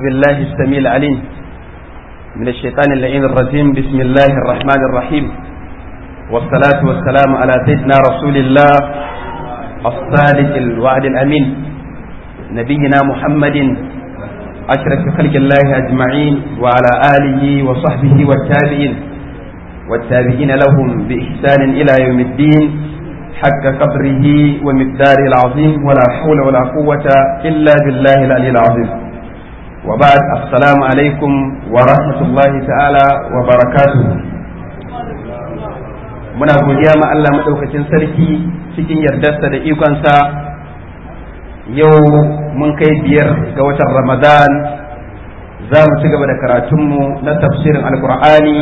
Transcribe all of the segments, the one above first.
بالله السميع العليم من الشيطان اللعين الرجيم بسم الله الرحمن الرحيم والصلاة والسلام على سيدنا رسول الله الصادق الوعد الأمين نبينا محمد أشرف خلق الله أجمعين وعلى آله وصحبه والتابعين والتابعين لهم بإحسان إلى يوم الدين حق قدره ومقداره العظيم ولا حول ولا قوة إلا بالله العلي العظيم وبعد السلام عليكم ورحمة الله تعالى وبركاته muna godiya ma Allah maɗaukacin sarki cikin yardarsa da ikonsa yau mun kai biyar ga watan ramadan za mu ci gaba da karatunmu na tafsirin alkur'ani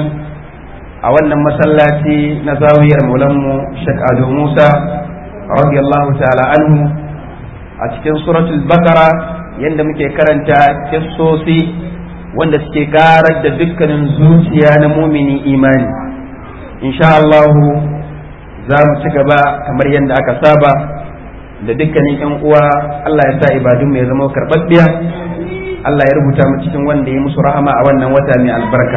a wannan masallaci na zawiyar maulanmu Sheikh Ado Musa radiyallahu ta'ala anhu a cikin suratul bakara yadda muke karanta kissosi wanda suke karar da dukkanin zuciya na mumini imani insha Allah za mu ci gaba kamar yadda aka saba da dukkanin yan uwa Allah ya sa ibadun ya zama karɓaɓɓiya Allah ya rubuta mu cikin wanda ya musu rahama a wannan wata mai albarka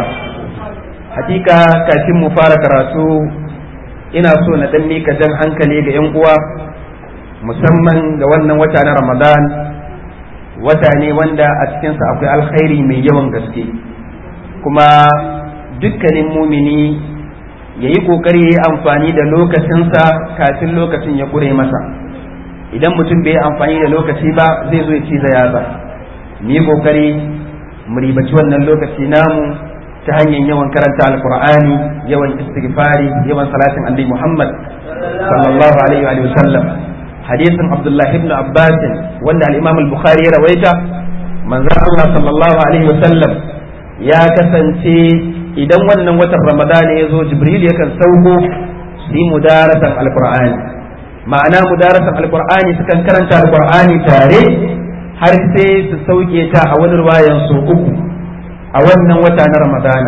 hakika kafin mu fara karatu ina so na dan mika jan hankali ga yan uwa musamman ga wannan wata na Ramadan wata ne wanda a cikinsa akwai alkhairi mai yawan gaske kuma dukkanin mumini ya yi ƙoƙari ya yi amfani da lokacinsa kafin lokacin ya ƙure masa idan mutum bai yi amfani da lokaci ba zai zo ya ci yatsa mu yi ƙoƙari mu ribaci wannan lokaci namu ta hanyar yawan karanta alkur'ani yawan istighfari yawan salatin annabi muhammad sallallahu alaihi wa sallam hadisin abdullah ibn abbas wanda al-imam al-bukhari ya rawaita manzon allah sallallahu alaihi wa sallam ya kasance idan wannan watan ramadan ya zo jibril yakan sauko su yi mudarasan alkur'ani ma'ana mudarasan alkur'ani sukan karanta alkur'ani tare har sai su sauke ta a wani ruwayan su uku a wannan wata na ramadana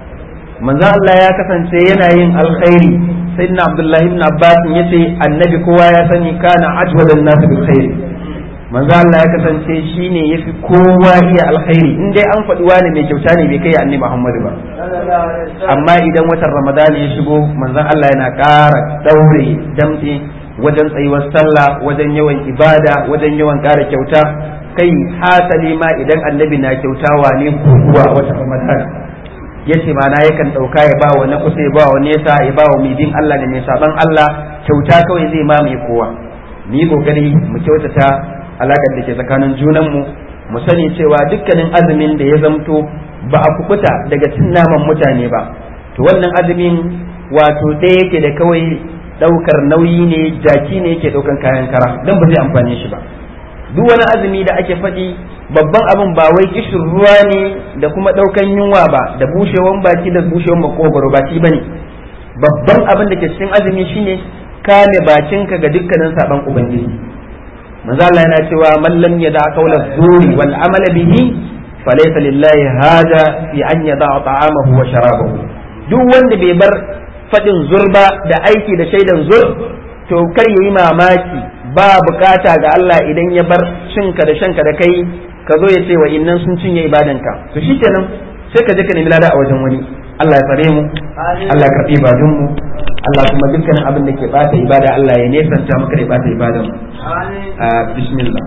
manzo Allah ya kasance yana yin alkhairi sayyidina abdullahi ibn abbas yace annabi kowa ya sani kana ajwadan nas bil khair manzo Allah ya kasance shine yafi kowa iya alkhairi in dai an faɗi wani mai kyauta ne bai kai annabi Muhammad ba amma idan watan ramadana ya shigo manzo Allah yana ƙara daure damtse wajen tsayuwar sallah wajen yawan ibada wajen yawan ƙara kyauta kai hasali ma idan annabi na kyautawa ne kuwa wata ramadan yace ma na yakan dauka ya ba wa na kusa ya ba wa nesa ya ba wa midin Allah da mai saban Allah kyauta kawai zai mamaye kowa ni kokari mu kyautata alakar da ke tsakanin junan mu mu sani cewa dukkanin azumin da ya zamto ba a kubuta daga cin naman mutane ba to wannan azumin wato ɗaya yake da kawai daukar nauyi ne jaki ne yake daukan kayan kara dan ba zai amfane shi ba duk wani azumi da ake faɗi babban abin ba wai kishin ruwa ne da kuma ɗaukan yunwa ba da bushewan baki da bushewan makogoro baki ba ne babban abin da ke cikin azumi shine kame bakinka ga dukkanin saban ubangiji manzo Allah yana cewa man lam yada qawla zuri wal amala bihi falaysa lillahi hada fi an yada ta'amahu wa sharabahu duk wanda bai bar faɗin zurba da aiki da shaidan zur to kar yayi mamaki ba bukata ga Allah idan ya bar cinka da shanka da kai ka zo ya ce wa innan sun cinye ibadanka to shikenan sai ka je ka nemi lada a wajen wani Allah ya tsare mu Allah ya karbi ibadun mu Allah kuma dukkanin abin da ke bata ibada Allah ya nesanta maka da bata ibadan bismillah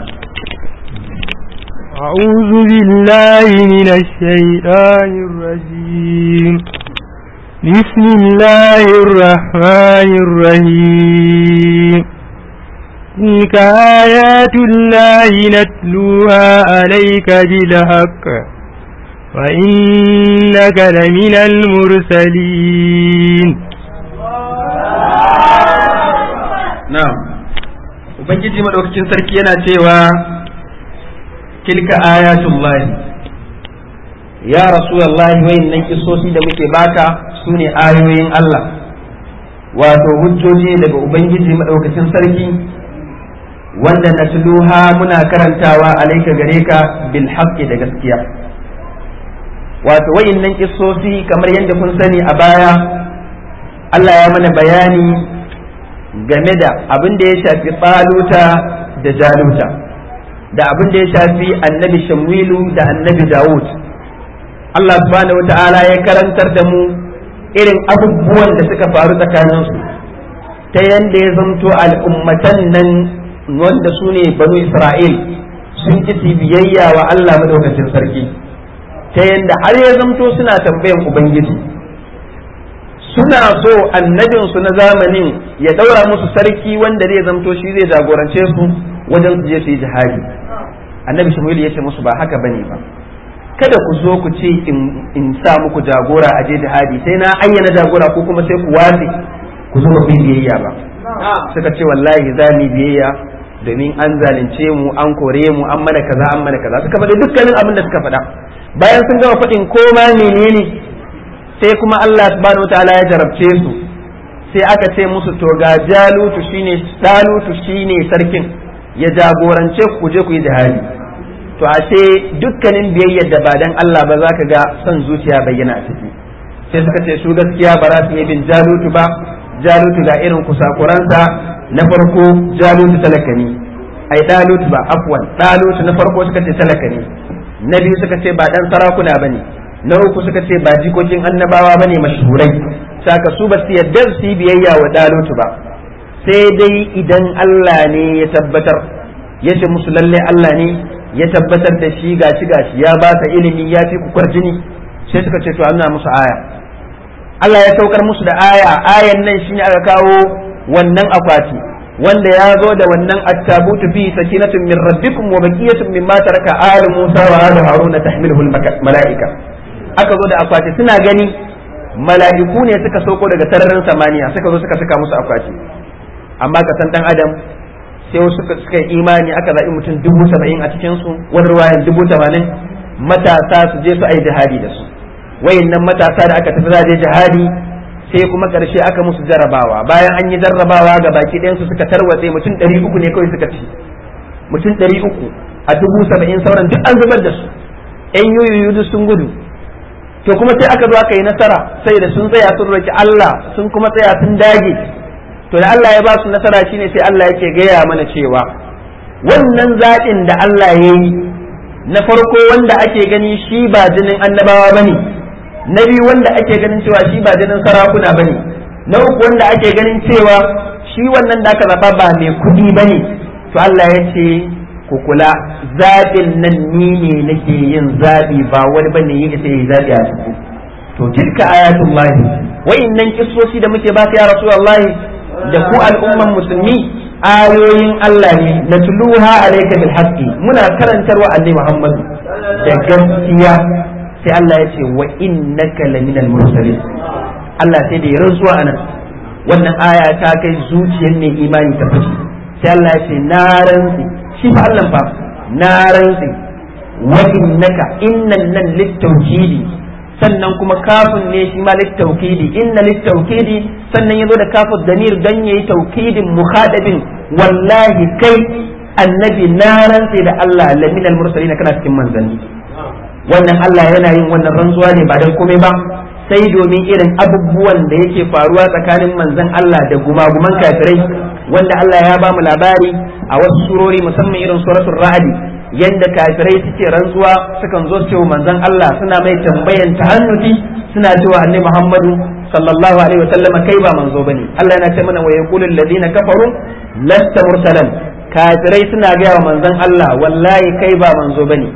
أعوذ بالله من الشيطان الرجيم بسم الله الرحمن الرحيم تلك آيات الله نتلوها عليك بالحق وإنك لمن المرسلين na'am ubangiji madaukakin sarki yana cewa tilka ayatullahi ya rasulullahi wayannan kisosi da muke baka sune ayoyin Allah wato hujjoji daga ubangiji madaukakin sarki wanda natluha muna karantawa alaika gare ka bil haqqi da gaskiya wato wayannan kisosi kamar yadda kun sani a baya Allah ya mana bayani game da abin da ya shafi ɓaluta da jaluta da abin da ya shafi annabi shamwilu da annabi dawud Allah subhanahu wata'ala ya karantar da mu irin abubuwan da suka faru tsakaninsu ta yanda ya zamto al'ummatan nan wanda su ne banu isra'il sun ki biyayya wa Allah madaukakin sarki ta yanda har ya zamto suna tambayan ubangiji suna so annabinsu na zamanin ya daura musu sarki wanda zai zamto shi zai jagorance su wajen su je su yi jihadi annabi shmuel ya ce musu ba haka bane ba kada ku zo ku ce in sa muku jagora a je jihadi sai na ayyana jagora ko kuma sai ku watse ku zo ku biyayya ba suka ce wallahi za mu biyayya domin an zalunce mu an kore mu an mana kaza an mana kaza suka faɗi dukkanin abin da suka faɗa bayan sun gama faɗin koma menene sai kuma Allah subhanahu wataala ya jarabce su sai aka ce musu to ga jalutu shine dalutu shine sarkin ya jagorance ku je ku yi jihadi to ashe dukkanin biyayyar da ba dan Allah ba za ka ga son zuciya bayyana a ciki sai suka ce su gaskiya ba za su yi bin jalutu ba jalutu ga irin kusakuransa na farko jalutu talaka ne ai dalutu ba afwan dalutu na farko suka ce talaka ne na biyu suka ce ba dan sarakuna bane na uku suka ce ba jikokin annabawa bane mashhurai saka su ba su yadda su yi biyayya wa dalutu ba sai dai idan Allah ne ya tabbatar ya ce musu lalle Allah ne ya tabbatar da shi gashi gashi ya ba ta ilimi ya fi ku kwarjini sai suka ce to an musu aya Allah ya saukar musu da aya ayan nan shine aka kawo wannan akwati wanda ya zo da wannan attabutu fi sakinatun min rabbikum wa baqiyatun mimma taraka alu Musa wa alu Harun tahmiluhu malaika aka zo da akwati suna gani mala'iku ne suka sauko daga sararin samaniya suka zo suka saka musu akwati amma ka san dan adam sai wasu suka yi imani aka zaɓi mutum dubu saba'in a cikin su wani ruwayan dubu tamanin matasa su je su ayi jihadi da su wayannan matasa da aka tafi je jihadi sai kuma ƙarshe aka musu jarrabawa bayan an yi jarrabawa ga baki ɗayan su suka tarwatse mutum ɗari uku ne kawai suka ci mutum ɗari uku a dubu saba'in sauran duk an zubar da su ƴan yoyoyi duk sun gudu to kuma sai aka zo aka yi nasara sai da sun tsaya sun roki Allah sun kuma tsaya sun dage to da Allah ya ba su nasara shine sai Allah yake gaya mana cewa wannan zaɓin da Allah ya yi na farko wanda ake gani shi ba jinin annabawa bane na biyu wanda ake ganin cewa shi ba jinin sarakuna bane na uku wanda ake ganin cewa shi wannan da aka zaba ba mai kuɗi bane to Allah ya ce ku kula zaɓin nan ni ne nake yin zaɓi ba wani bane yi isa yi zaɓi a cikin to tilka ayatullahi wa'innan kissoshi da muke baka ya rasulullahi da ku al'umman musulmi ayoyin Allah ne na tuluha alayka bil haqqi muna karantarwa annabi Muhammad da gaskiya sai Allah ya ce wa innaka laminal mursalin Allah sai da ya rantsuwa anan wannan aya ta kai zuciyar ne imani ta fashi sai Allah ya ce na rantsi shi fa Allah fa na rantsi wa innaka innan nan littawkidi sannan kuma kafin ne shi ma littaukidi inna littaukidi sannan yazo da kafin damir dan yayi taukidin mukhadabin wallahi kai annabi na rantse da Allah laminal mursalin kana cikin manzanni wannan Allah yana yin wannan rantsuwa ne ba dan komai ba sai domin irin abubuwan da yake faruwa tsakanin manzan Allah da gumaguman kafirai wanda Allah ya ba mu labari a wasu surori musamman irin suratul ra'd yanda kafirai suke rantsuwa sukan zo cewa manzon Allah suna mai tambayan tahannuti suna cewa annabi Muhammadu sallallahu alaihi wasallam kai ba manzo bane Allah yana ce mana wa yaqulu alladhina kafaru lasta mursalan kafirai suna ga wa manzon Allah wallahi kai ba manzo bane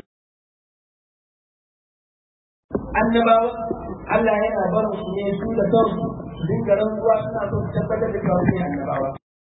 annabawa Allah yana barin su ne su da kansu su dinga rantsuwa suna so su tabbatar da cewa su ne annabawa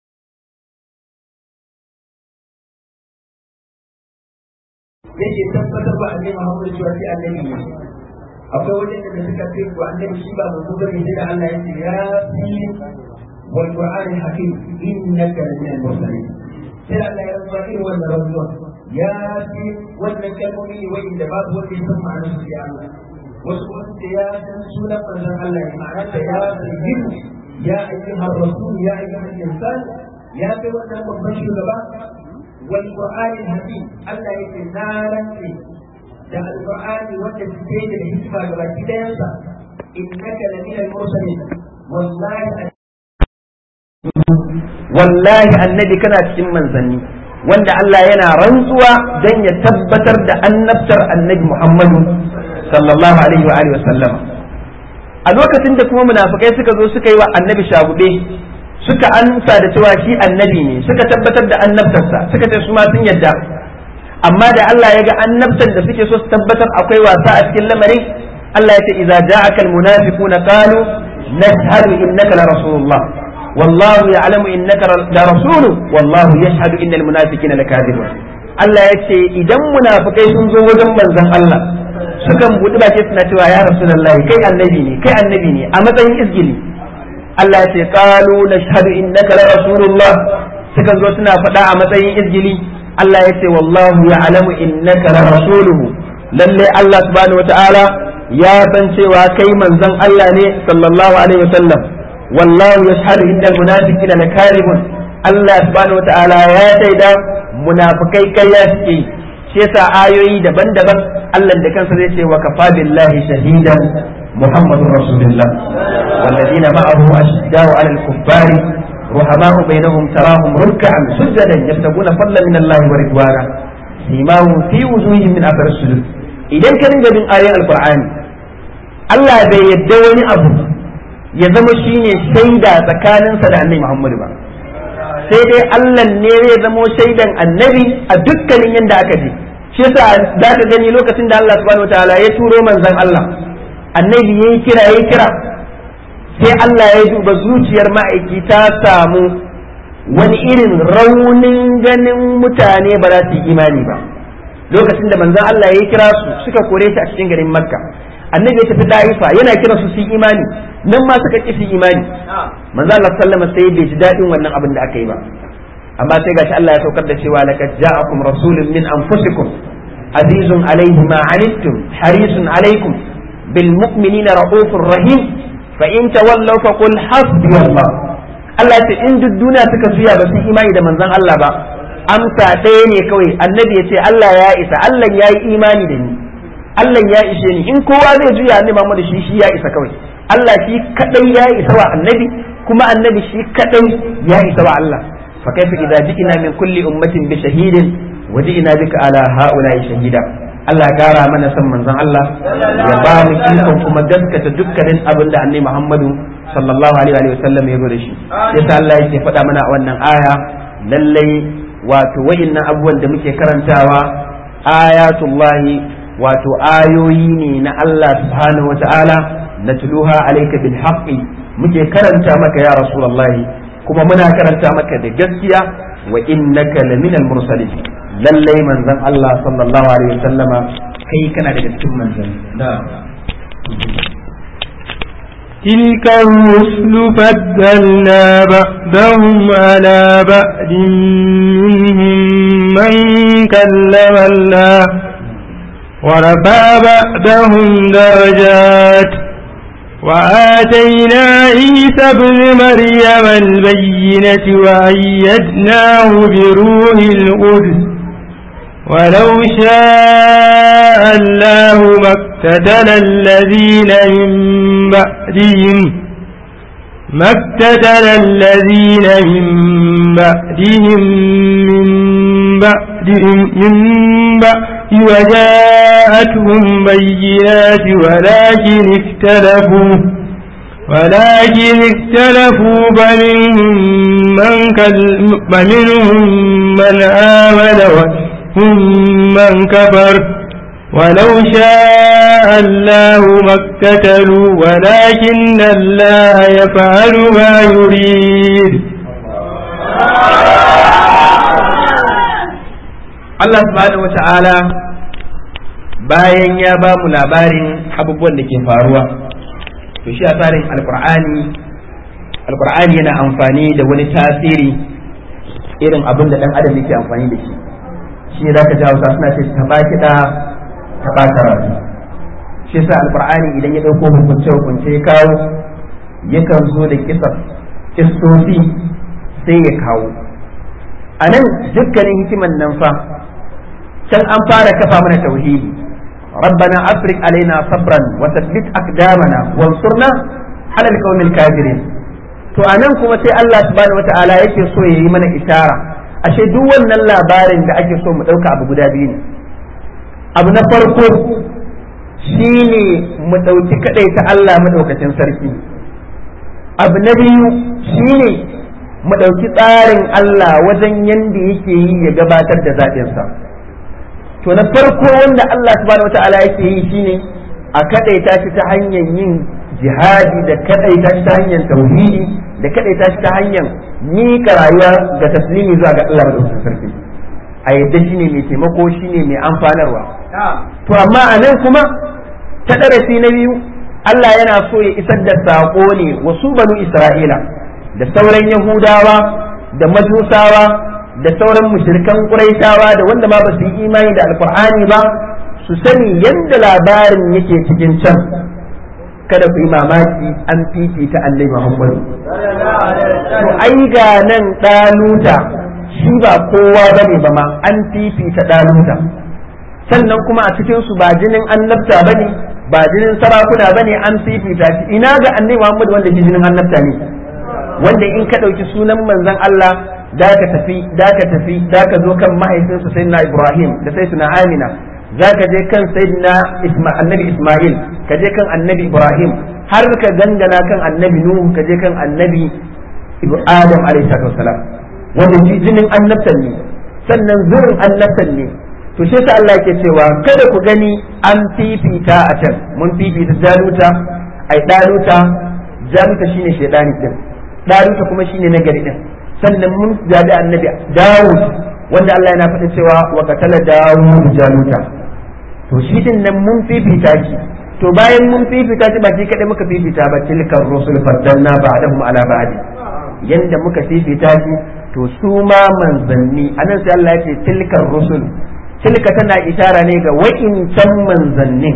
yake tabbatar ba annabi Muhammad cewa sai annabi ne akwai wajen da suka ce ko annabi shi ba manzo bane sai da Allah ya ce ya fi wal qur'ani hakim innaka min al mursalin sai Allah ya rantsa irin wannan rantsuwa ya fi wannan kalmomi ne wanda babu wanda ya san ma'anar su ya Allah wasu kuma su ce ya san sunan manzon Allah ne ma'anar da ya sayyid ya ayyuhar rasul ya ayyuhal insan ya kai wannan babban shugaba والقرآن الحكيم الله يقول نارا ده القرآن وانت تتجد الحكمة قبل كده ينسى إنك لمن المرسلين والله والله النبي كان cikin manzanni wanda Allah yana rantsuwa don ya tabbatar da annabtar annabi Muhammadu sallallahu alaihi wa alihi wasallam a lokacin da kuma munafikai suka zo suka yi wa annabi shagude suka ansa da cewa shi annabi ne suka tabbatar da annabtarsa suka ce su ma sun yadda amma da Allah ya ga annabtar da suke so su tabbatar akwai wasa a cikin lamarin Allah ya ce idza ja'aka almunafiquna qalu nashhadu innaka la rasulullah والله يعلم انك لرسول والله يشهد ان المنافقين لكاذبون Allah ya ce idan munafikai sun zo wajen manzon Allah sukan buɗi baki suna cewa ya rasulullahi kai annabi ne kai annabi ne a matsayin izgili Allah ya ce qalu nashhadu innaka la rasulullah sukan zo suna faɗa a matsayin izgili Allah ya ce wallahu ya'lamu innaka la rasuluhu lalle Allah subhanahu wataala ya san cewa kai manzon Allah ne sallallahu alaihi wasallam wallahu yashhadu innal munafiqina lakadibun Allah subhanahu wataala ya shaida munafikai ƙarya suke shi yasa ayoyi daban-daban Allah da kansa zai ce wa kafa billahi shahidan muhammadur rasulullah والذين معه أشداء على الكفار رحماء بينهم تراهم ركعا سجدا يبتغون فضلا من الله ورضوانا سيماهم في وجوههم من أثر السجود إذا كان من آية القرآن Allah bai yadda wani abu ya zama shine shaida tsakaninsa da annabi Muhammadu ba sai dai Allah ne zai zamo shaidan annabi a dukkanin yadda aka je shi yasa za ka gani lokacin da Allah subhanahu wataala ya turo manzon Allah annabi yayi kira yayi kira sai Allah ya duba zuciyar ma'aiki ta samu wani irin raunin ganin mutane ba za su yi imani ba lokacin da manzon Allah ya kira su suka kore shi a cikin garin Makka annabi ya tafi Daifa yana kira su su yi imani nan ma suka ƙi su imani manzo Allah sallama sai bai ji daɗin wannan abin da aka yi ba amma sai gashi Allah ya saukar da cewa laqad ja'akum rasulun min anfusikum azizun alayhi ma anittum harisun alaykum bil mu'minina raufur rahim fa in tawallaw fa qul hasbi Allah Allah ce in duk duniya suka juya ba su imani da manzon Allah ba amsa ɗaya ne kawai annabi ya ce Allah ya isa Allah ya yi imani da ni Allah ya ishe ni in kowa zai juya annabi Muhammad shi shi ya isa kawai Allah shi kadai ya isa wa annabi kuma annabi shi kadai ya isa wa Allah fa kaifa idza ji'na min kulli ummatin bi shahidin wa ji'na bika ala haula'i shahida Allah ya kara mana san manzon Allah ya ba mu ikon kuma gaskata dukkanin abin da annabi Muhammadu sallallahu alaihi wa sallam ya zo da shi yasa Allah yake faɗa mana a wannan aya lallai wato wa'innan abubuwan da muke karantawa ayatullahi wato ayoyi ne na Allah subhanahu wata'ala na tuluha alaika bil haqqi muke karanta maka ya rasulullahi kuma muna karanta maka da gaskiya wa innaka laminal mursalin lallai manzon Allah sallallahu alaihi wasallama kai kana daga cikin manzon تلك الرسل فضلنا بعضهم على بعض منهم من كلم الله ورفع بعضهم درجات وآتينا عيسى ابن مريم البينة وأيدناه بروح القدس ولو شاء الله ما اقتتل الذين من بعدهم ما اقتتل الذين من بعدهم من بعدهم من بعد وجاءتهم بينات ولكن اختلفوا ولكن اختلفوا فمنهم من, كل فمنهم من آمن ومنهم من كفر ولو شاء الله ما اقتتلوا ولكن الله يفعل ما يريد Allah subhanahu wata'ala bayan ya ba mu labarin abubuwan da ke faruwa to shi a tsarin alkur'ani alkur'ani yana amfani da wani tasiri irin abin da dan adam yake amfani da shi shi ne zaka ji hausa suna ce taɓa kiɗa taɓa karatu shi sa alkur'ani idan ya ɗauko hukunce hukunce ya kawo yakan zo da kisa kistosi sai ya kawo a nan dukkanin hikiman nan fa can an fara kafa mana tauhidi ربنا أفرق علينا صبرا وثبت أقدامنا وانصرنا على القوم الكافرين to anan kuma sai Allah subhanahu wataala yake so ya yi mana ishara ashe duk wannan labarin da ake so mu ɗauka abu guda biyu ne abu na farko shine mu ɗauki kaɗai ta Allah maɗaukacin sarki abu na biyu shine mu ɗauki tsarin Allah wajen yanda yake yi ya gabatar da zaɓinsa to na farko wanda Allah subhanahu wata'ala yake yi shine a kaɗaita shi ta hanyar yin jihadi da kaɗaita shi ta hanyar tauhidi da kaɗaita shi ta hanyar miƙa rayuwa ga taslimi zuwa ga Allah maɗaukacin sarki a yadda shine mai taimako shine mai amfanarwa to amma a nan kuma ta darasi na biyu Allah yana so ya isar da saƙo ne wasu banu Isra'ila da sauran Yahudawa da Majusawa da sauran mushrikan Quraishawa da wanda ma ba su yi imani da Alƙur'ani ba su sani yadda labarin yake cikin can kada ku yi mamaki an fifita Annabi Muhammadu to ai ga nan ɗaluta shi ba kowa bane ba ma an fifita ɗaluta sannan kuma a cikin su ba jinin annabta bane ba jinin sarakuna bane an fifita shi ina ga annabi Muhammad wanda shi jinin annabta ne wanda in ka dauki sunan manzon Allah da ka tafi da ka tafi da ka zo kan mahaifinsa sayyidina Ibrahim da sayyidina Amina za ka je kan sayyidina annabi Ismail ka je kan annabi Ibrahim har ka dangana kan annabi Nuhu ka je kan annabi Adam alaihi salam wanda shi jinin annabtan ne sannan zurin annabtan ne to shi ta Allah ke cewa kada ku gani an fifita a can mun fifita jaluta ai daluta jaluta shine shedani din daluta kuma shine nagari din sannan mun jabi annabi Dawud wanda Allah yana faɗin cewa wa qatala Dawud jaluta to shi din nan mun fifita shi to bayan mun fifita shi ba shi kadai muka fifita ba tilkar rusul faddalna ba'dahum ala ba'd yanda muka fifita shi to su ma manzanni anan sai Allah ya ce tilkar rusul tilka tana ishara ne ga wa'incan manzannin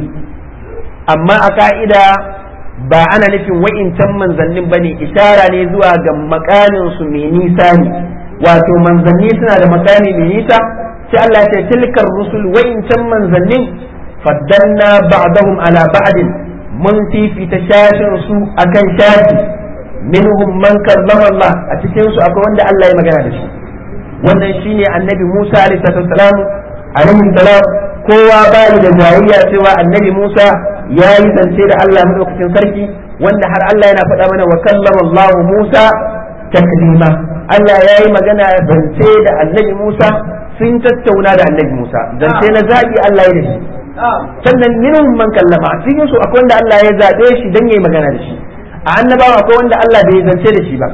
amma a ka'ida ba ana nufin wa'incan manzannin bane ishara ne zuwa ga makamin su mai nisa ne wato manzanni suna da makami mai nisa sai Allah ya ce tilkar rusul wa'incan manzannin faddalna ba'dahum ala ba'din mun fifita shashin su akan shashi minhum man kallama Allah a cikin su akwai wanda Allah ya magana da shi wannan shine annabi Musa alaihi salam alaihi salam kowa bayi da jayayya cewa annabi Musa ya yi zance da Allah madaukakin sarki wanda har Allah yana faɗa mana wa kallama Allah Musa taklima Allah ya yi magana zance da annabi Musa sun tattauna da annabi Musa zance na zaɓi Allah ya da shi sannan minhum man kallama cikin su akwai wanda Allah ya zaɓe shi dan yayi magana da shi a annabawa akwai wanda Allah bai zance da shi ba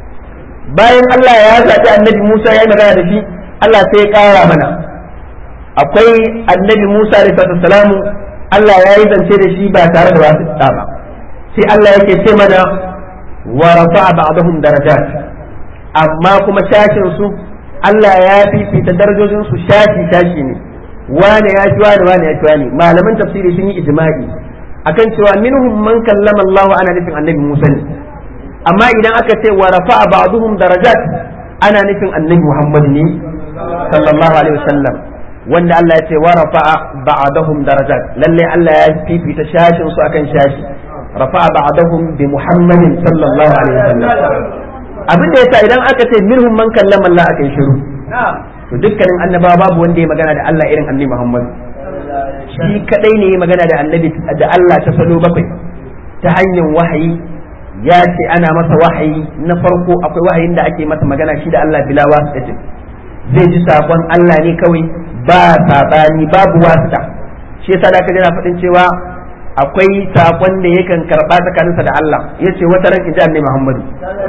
bayan Allah ya zaɓi annabi Musa ya yi magana da shi Allah sai ya ƙara mana akwai annabi Musa alaihi salamu Allah ya yi zance da shi ba tare da wasu ba sai Allah yake ce mana wa rafa'a ba'dahum darajat amma kuma shashin su Allah ya fifita darajojin su shashi shashi ne wane ya ci wane wane ya ci wane malaman tafsiri sun yi ijma'i akan cewa minhum man kallama Allah ana nufin annabi Musa ne amma idan aka ce wa rafa'a ba'dhum darajat ana nufin annabi Muhammad ne sallallahu alaihi wasallam wanda Allah ya ce wa rafa'a ba'dahum darajat lalle Allah ya fifita shashin su akan shashi rafa'a ba'dahum bi Muhammadin sallallahu alaihi wasallam abin da yasa idan aka ce minhum man kallama Allah aka yi shiru to dukkanin annabawa babu wanda ya magana da Allah irin annabi Muhammad shi kadai ne ya magana da annabi da Allah ta salo bakwai ta hanyar wahayi ya ce ana masa wahayi na farko akwai wahayin da ake masa magana shi da Allah bila wasita zai ji sakon Allah ne kawai ba sabani babu wasita shi yasa da kaje na faɗin cewa akwai sakon da yakan karba tsakaninsa da Allah yace wata ran inji annabi Muhammadu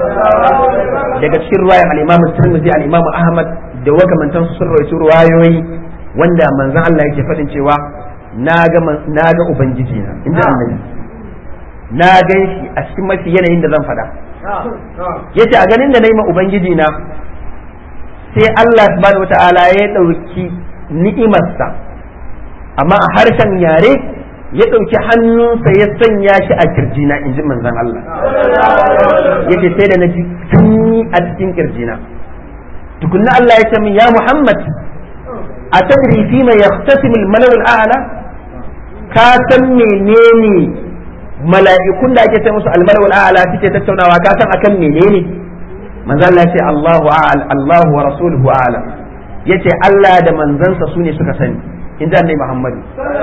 daga cikin ruwayan al-Imam Tirmidhi al-Imam Ahmad da wakamantan sun rawaito ruwayoyi wanda manzon Allah yake faɗin cewa na ga na ga ubangiji na inji annabi na gan shi a cikin mafi yanayin da zan faɗa yace a ganin da na yi ma ubangiji na sai Allah subhanahu wata'ala ya ɗauki ni'imarsa amma a harshen yare ya ɗauki hannunsa ya sanya shi a kirjina in ji manzon Allah yace sai da na ji sanyi a cikin kirjina tukunna Allah ya ce min ya Muhammad a tadri fi ma yaqtasimu al-malaw al-a'la ka san menene mala'ikun da ake sai musu al-malaw al-a'la suke tattaunawa ka san akan menene manzo Allah yace Allahu a'lam Allahu wa rasuluhu a'lam yace Allah da manzansa su ne suka sani inda annabi Muhammad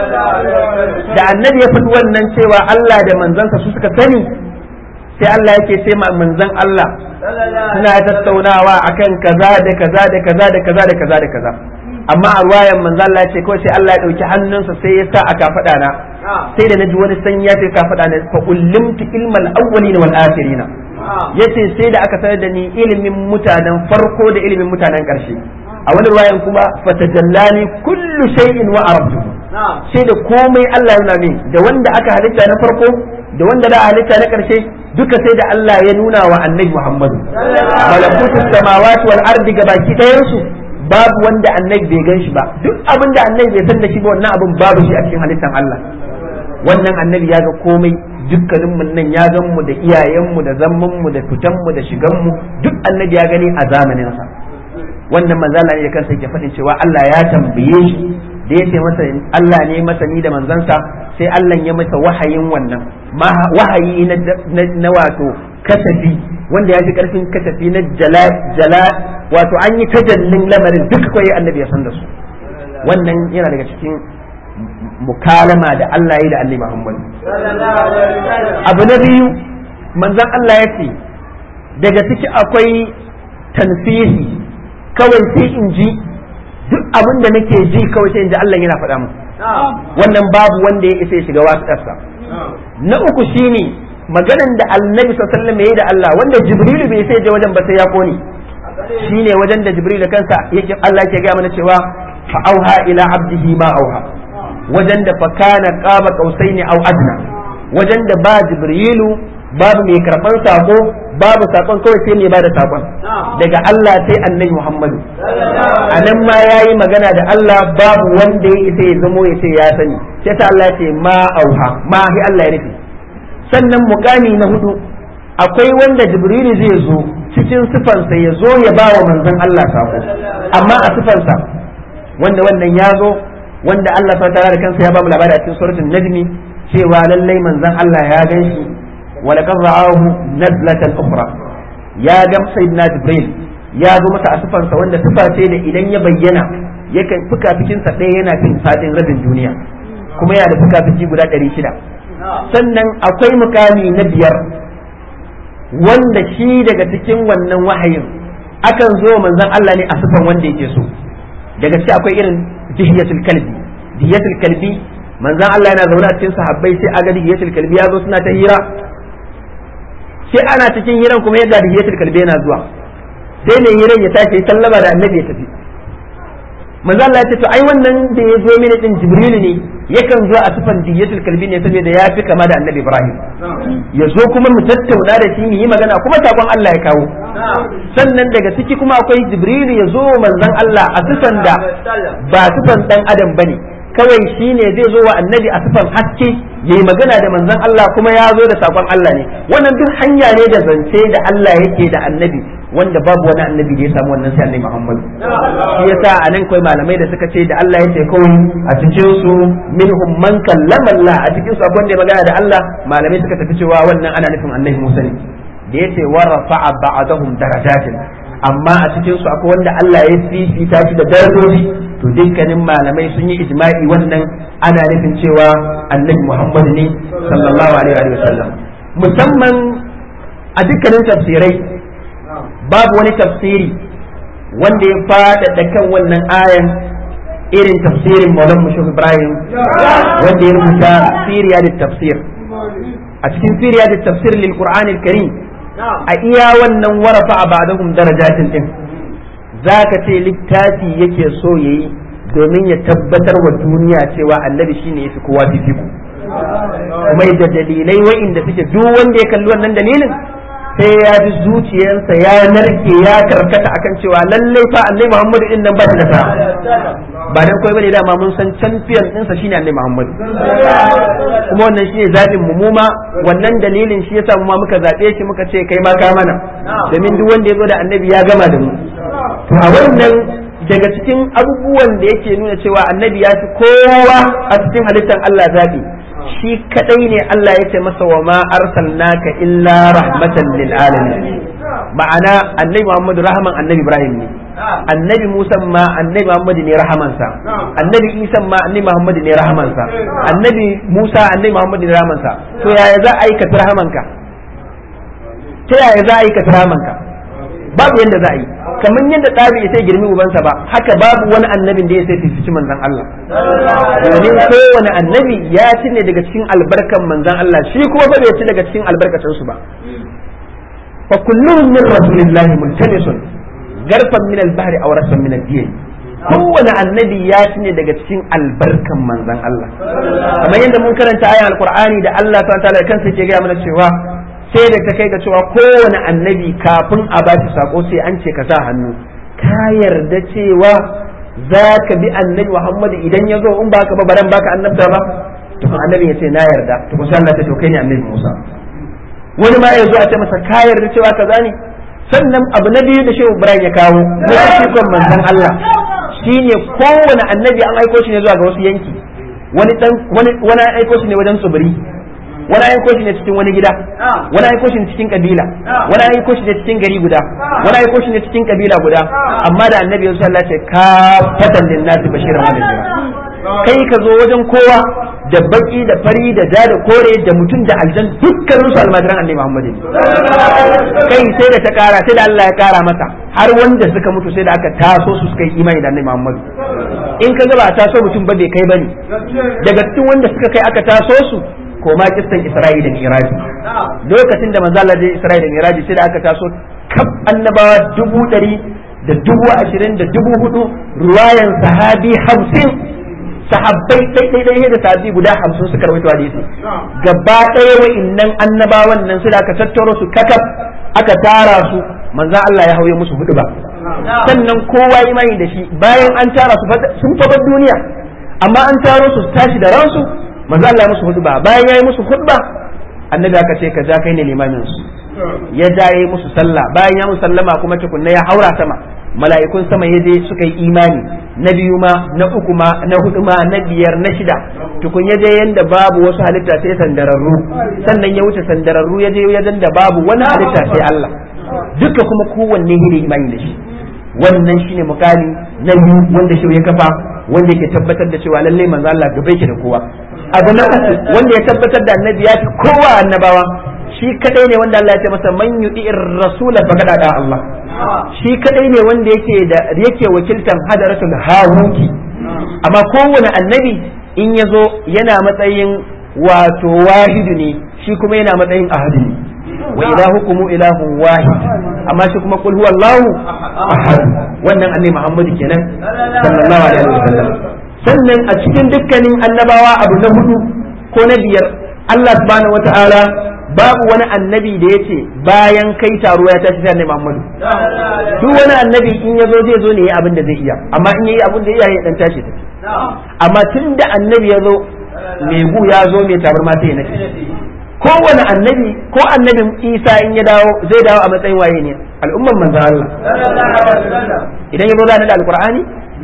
da annabi ya faɗi wannan cewa Allah da manzansa su suka sani sai Allah yake ce ma manzan Allah suna tattaunawa akan kaza da kaza da kaza da kaza da kaza da kaza amma a ruwayan manzo Allah ya ce kawai sai Allah ya dauki hannunsa sai ya sa aka faɗa na sai da naji wani san ya ce ka faɗa na fa ullimtu ilmal awwalin wal akhirin yace sai da aka sanar da ni ilimin mutanen farko da ilimin mutanen ƙarshe a wani ruwayan kuma fatajallani kullu shay'in wa arabtu sai da komai Allah ya nuna min da wanda aka halitta na farko da wanda da halitta na ƙarshe duka sai da Allah ya nuna wa annabi Muhammadu malakutus samawati wal ardi gabaki ɗayan su babu wanda annabi bai gan shi ba duk abin da annabi bai san da shi ba wannan abin babu shi a cikin halittar Allah wannan annabi ya ga komai dukkanin mu nan ya gan mu da iyayen mu da zaman mu da fitan mu da shigan mu duk annabi ya gani a zamanin sa wannan manzala ne da kansa yake faɗin cewa Allah ya tambaye shi da ya ce masa Allah ne masani da manzansa sai Allah ya masa wahayin wannan wahayi na wato kasafi wanda ya fi karfin kasafi na jala jala wato an yi tajallin lamarin duk kawai annabi ya san da su wannan yana daga cikin mukalama da Allah ya da annabi Muhammad abu na biyu manzon Allah ya ce daga ciki akwai tansihi kawai sai in ji duk abin da nake ji kawai sai in ji Allah yana faɗa mu wannan babu wanda ya isa ya shiga wasu ƙasa na uku shine maganan da annabi sallallahu alaihi da Allah wanda jibrilu bai sai je wajen ba sai ya kone shine wajen da jibril da kansa yake Allah yake ga mana cewa fa auha ila abdihi ma auha wajen da fa kana qaba qausaini au adna wajen da ba jibrilu babu mai karban sako babu sakon kawai sai mai bada sakon daga Allah sai annabi Muhammadu anan ma yayi magana da Allah babu wanda ya isa ya zamo ya ce ya sani sai ta Allah ya ce ma auha ma hi Allah ya nufi sannan mukami na hudu akwai wanda jibrilu zai zo cikin sifansa ya zo ya ba wa manzon Allah sako amma a sifansa wanda wannan ya zo wanda Allah subhanahu da kansa ya ba mu labari a cikin suratul najmi cewa lallai manzon Allah ya gan shi wa laqad ra'ahu nazlatan ukhra ya ga sayyidina jibril ya zo masa a sifansa wanda sifa ce da idan ya bayyana yakan fuka fikin sa ɗaya yana fin fadin rabin duniya kuma yana da fuka fiki guda ɗari shida sannan akwai mukami na biyar wanda shi daga cikin wannan wahayin akan zo manzon Allah ne a sifan wanda yake so daga ci akwai irin dihiyatul kalbi dihiyatul kalbi manzon Allah yana zaune a cikin sahabbai sai aga dihiyatul kalbi ya zo suna ta hira sai ana cikin hiran kuma yadda dihiyatul kalbi yana zuwa sai ne hiran ya tashi sallama da annabi ya tafi manzo Allah ya ce to ai wannan da ya zo mini din Jibril ne yakan zo a sifan diyatul kalbi ne saboda ya fi kama da Annabi Ibrahim ya zo kuma mu tattauna da shi mu yi magana kuma sakon Allah ya kawo sannan daga ciki kuma akwai Jibril ya zo manzon Allah a sifan da ba sifan dan adam bane kawai shine zai zo wa Annabi a sifan haske yayi magana da manzon Allah kuma ya zo da sakon Allah ne wannan duk hanya ne da zance da Allah yake da Annabi wanda babu wani annabi da ya samu wannan sai annabi Muhammad shi yasa a nan kai malamai da suka ce da Allah ya ce kawai a cikin su minhum man kallama Allah a cikin su akwai wanda ya magana da Allah malamai suka tafi cewa wannan ana nufin annabi Musa ne da yace wa rafa'a ba'dahum darajatin amma a cikin su akwai wanda Allah ya fifita shi da darajoji to dukkanin malamai sun yi ijma'i wannan ana nufin cewa annabi Muhammad ne sallallahu alaihi wa sallam musamman a dukkanin tafsirai babu wani tafsiri wanda ya faɗaɗa kan wannan ayan irin tafsirin Maulan Mushu Ibrahim wanda ya rubuta Siriya da tafsir a cikin Siriya da tafsir lil Qur'an karim a iya wannan warafa a ba'dahum darajatin din zaka ce littafi yake so yayi domin ya tabbatar wa duniya cewa annabi shine yafi kowa fifiku kuma da dalilai wa'inda suke duk wanda ya kalli wannan dalilin sai ya ji zuciyarsa ya narke ya karkata akan cewa lallai fa annabi Muhammad din nan ba shi da sa ba dan koyi bane dama mun san champion ɗinsa shine annabi Muhammad kuma wannan shine zabin mu muma wannan dalilin shi yasa mu ma muka zabe shi muka ce kai ma ka mana domin duk wanda ya zo da annabi ya gama da mu to a wannan daga cikin abubuwan da yake nuna cewa annabi ya fi kowa a cikin halittar Allah zabi shi kadai ne Allah ya ce masa wa ma arsalnaka illa rahmatan lil alamin ma'ana annabi Muhammadu rahaman annabi Ibrahim ne annabi Musa ma annabi Muhammadu ne rahamansa annabi Isa ma annabi Muhammadu ne rahamansa annabi Musa annabi Muhammadu ne rahamansa to yaya za a yi ka rahamanka ta yaya za a yi ka rahamanka babu yadda za a yi kamar yadda ɗabi ya sai girmi ubansa ba haka babu wani annabin da ya sai fifici manzan Allah domin kowane annabi ya ci ne daga cikin albarkan manzan Allah shi kuma ba bai ci daga cikin albarkacin su ba fa kulluhum min rasulillahi multamisun garfan min al-bahri aw rasan min ad-din kowane annabi ya ci ne daga cikin albarkan manzan Allah kamar yadda mun karanta ayan alqur'ani da Allah subhanahu wa ta'ala kansa ke gaya mana cewa sai da ta kai ga cewa kowane annabi kafin a ba shi sako sai an ce ka sa hannu ka yarda cewa za ka bi annabi Muhammad idan ya zo in baka ba baran baka annabta ba to annabi ya ce na yarda to ko sai Allah ta to kai ne annabi Musa wani ma ya zo a ce masa ka yarda cewa kaza ne sannan abu na biyu da Shehu Ibrahim ya kawo na cikon manzon Allah shine kowane annabi an aiko shi ne zuwa ga wasu yanki wani dan wani wani aiko shi ne wajen tsibiri wani aiko shi ne cikin wani gida wani aiko shi ne cikin kabila wani aiko shi ne cikin gari guda wani aiko shi ne cikin kabila guda amma da annabi ya sallah ce ka fatan lin nasi bashiran wa nadira kai ka zo wajen kowa da baki da fari da ja da kore da mutum da aljan dukkanin su almajiran annabi Muhammad kai sai da ta kara sai da Allah ya kara masa har wanda suka mutu sai da aka taso su suka yi imani da annabi Muhammad in ka ga ba taso mutum ba bai kai bane daga cikin wanda suka kai aka taso su ko ma kistan Isra'i da Miraji lokacin da manzo Allah Isra'i da Miraji sai da aka taso kaf annabawa dubu ɗari da dubu ashirin da dubu hudu ruwayan sahabi hamsin sahabbai ɗai ɗai da sahabi guda hamsin suka rawaito hadisi gaba ɗaya wa'innan annabawan nan sai da aka tattaro su kakaf aka tara su manzo Allah ya hauye musu hudu ba sannan kowa imani da shi bayan an tara su sun fabar duniya amma an taro su tashi da ransu manzo Allah ya musu hudba bayan yayi musu hudba annabi aka ce ka ja kai ne limamin su ya ja yayi musu sallah bayan ya musu sallama kuma tukunna ya haura sama mala'ikun sama ya je suka yi imani na biyu ma na uku ma na hudu ma na biyar na shida tukun ya je yanda babu wasu halitta sai sandararru sannan ya wuce sandararru ya je wajen da babu wani halitta sai Allah duka kuma kowanne ne imani da shi wannan shine mukami na biyu wanda shi ya kafa wanda yake tabbatar da cewa lalle manzo Allah gaba yake da kowa abu na uku wanda ya tabbatar da annabi ya fi kowa annabawa shi kadai ne wanda Allah ya ce masa man yuti'ir rasula faqad da Allah shi kadai ne wanda yake da yake wakiltan hadaratul hahuki amma kowane annabi in ya zo yana matsayin wato wahidu ne shi kuma yana matsayin ahadu ne wa ilahukum ilahun wahid amma shi kuma qul huwallahu ahad wannan annabi Muhammadu kenan sallallahu alaihi wasallam sannan a cikin dukkanin annabawa abu na hudu ko na biyar Allah subhanahu wata'ala babu wani annabi da yace bayan kai taro ya tashi sai annabi Muhammadu duk wani annabi in ya zo zai zo ne yayi abin da zai iya amma in yayi abin da iya ya dan tashi tafi amma tunda annabi ya zo mai gu ya zo mai tabarma sai ya nace kowane annabi ko annabin isa in ya dawo zai dawo a matsayin waye ne al'umman manzan Allah idan ya zo da alqur'ani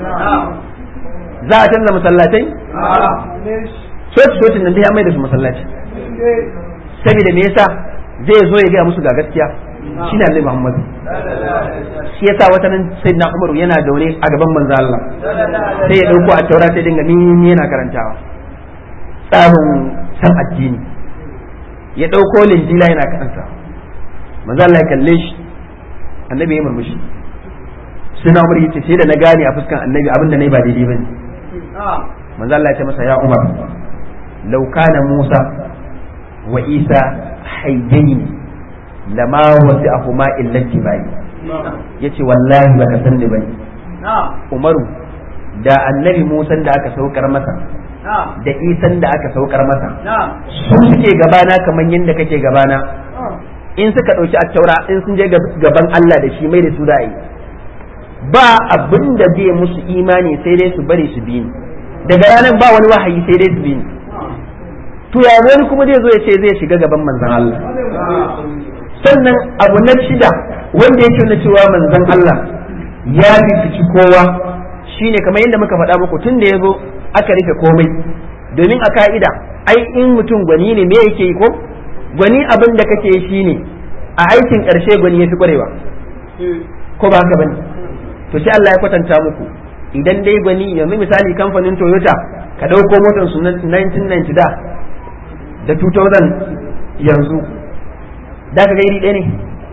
za a canza masallatai soci socin nan dai an mai da su masallaci saboda me yasa zai zo ya gaya musu ga gaskiya shi ne annabi Muhammad shi yasa wata nan sai na Umaru yana daure a gaban manzan Allah sai ya dauko a taura sai dinga ni yana karantawa tsarin san addini ya ɗauko linjila yana kansa manzo Allah ya kalle shi annabi ya murmushi suna umar yace sai da na gane a fuskan annabi abin da nayi ba daidai bane manzo Allah ya ce masa ya Umar law kana Musa wa Isa hayyain lama wasi'ahuma illa tibai yace wallahi baka san ni bane Umaru da annabi Musa da aka saukar masa da isan da aka saukar masa su suke gabana kamar yadda kake gabana in suka ɗauki a taura in sun je gaban Allah da shi mai da su da'i ba abin da zai musu imani sai dai su bari su bi ni daga ranar ba wani wahayi sai dai su bi ni to ya wani kuma zai zo ya ce zai shiga gaban manzon Allah sannan abu na shida wanda yake na cewa manzon Allah ya fifici kowa shine kamar yadda muka faɗa muku tun da ya zo aka rufe komai domin a ka'ida ai in mutum gwani ne me yake yi ko gwani abin da kake yi shine a aikin ƙarshe gwani ya fi ƙwarewa ko ba haka bane to sai Allah ya kwatanta muku idan dai gwani yanzu misali kamfanin Toyota ka ɗauko motar su 1990 da da 2000 yanzu da ka ga iri ɗaya ne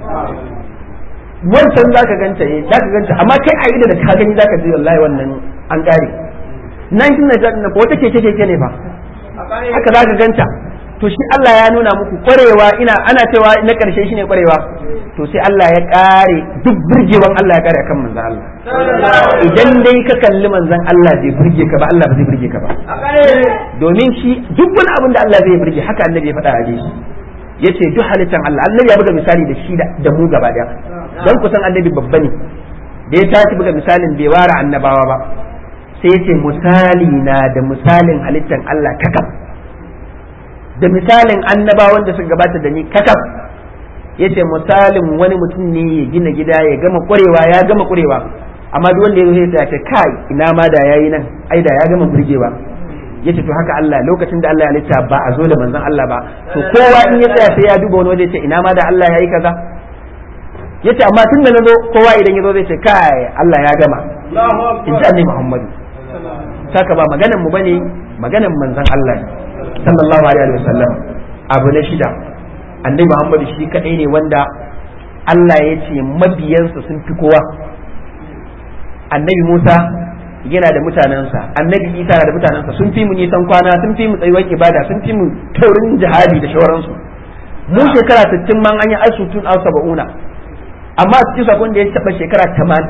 wancan za ka ganta eh za ka ganta amma kai a ido da ka gani za ka ji wallahi wannan an ƙare 1990 na wata keke keke ne fa haka za ka ganta to shi Allah ya nuna muku kwarewa ina ana cewa na karshe shine kwarewa to sai Allah ya kare duk burgewan Allah ya kare akan manzon Allah idan dai ka kalli manzon Allah bai burge ka ba Allah ba zai burge ka ba domin shi duk wani abin da Allah zai burge haka annabi ya faɗa a hadisi yace duk halittan Allah annabi ya buga misali da shi da mu gaba daya dan kusan annabi babba ne da ya tashi buga misalin bai ware annabawa ba sai yace misali na da misalin halittan Allah kakaf da misalin annabawan da suka gabata da ni kakaf yace misalin wani mutum ne ya gina gida ya gama ƙwarewa ya gama ƙwarewa amma duk wanda ya zo ya ce kai ina ma da yayi nan ai da ya gama burgewa yace to haka Allah lokacin da Allah ya lita ba a zo da manzon Allah ba to kowa in ya tsaya sai ya duba wani waje ya ce ina ma da Allah yayi kaza yace amma tun da nazo kowa idan ya zo zai ce kai Allah ya gama in ji annabi Muhammadu saka ba maganan mu bane maganan manzon Allah ne sallallahu alaihi wasallam abu na shida annabi Muhammadu shi kadai ne wanda Allah ya ce mabiyansa sun fi kowa annabi Musa yana da mutanensa annabi Isa da mutanensa sun fi mu nisan kwana sun fi mu tsayuwar ibada sun fi mu taurin jihadi da shawaransu mu shekara 60 man an yi asutun al saba'una amma a cikin sakon da ya taba shekara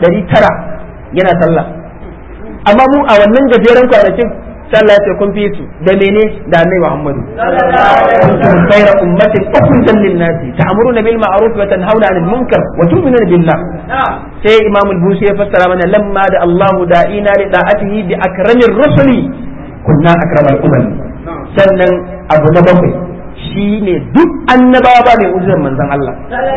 900 yana sallah amma mu a wannan gajeren kwanakin sallah ya ce kun fi su da mene da annabi Muhammadu kuntum khayra ummatin ukhrijat lin-nasi ta'muruna bil ma'ruf wa tanhauna 'anil munkar wa tu'minuna billah sai Imam al-Busi ya fassara mana lamma da Allah da'ina li da'atihi bi akramir rusuli kunna akramal umam sannan abu na bakwai shine duk annabawa ba mai mu'jizar manzon Allah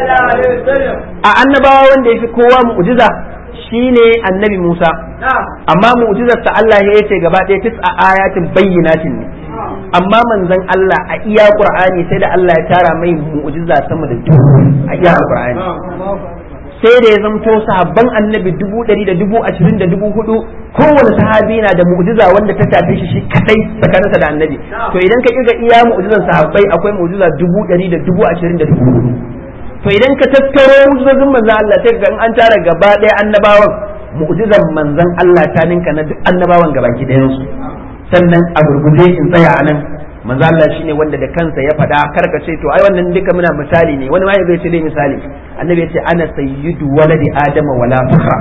a annabawa wanda yafi kowa mu'jiza shine annabi Musa amma mu'jizar ta Allah ya yace gaba ɗaya tis'a ayatin bayyinatin ne amma manzon Allah a iya Qur'ani sai da Allah ya tara mai mu'jiza sama da dubu a iya Qur'ani sai da ya zamto sahabban annabi dubu ɗari da dubu ashirin da dubu hudu kowane sahabi na da mu'jiza wanda ta tafi shi shi kadai tsakaninsa da annabi to idan ka kirga iya mu'jizan sahabbai akwai mu'jiza dubu ɗari da dubu ashirin da dubu hudu to idan ka tattaro mu'jizozin manzon Allah sai ga in an tara gaba ɗaya annabawan mu'jizan manzon Allah ta ninka na duk annabawan gabaki ɗayan su sannan a gurguje in tsaya a nan manzo Allah shine wanda da kansa ya faɗa karka ce to ai wannan duka muna misali ne wani ma zai ce dai misali annabi ya ce ana sayyidu waladi adama wala fakhra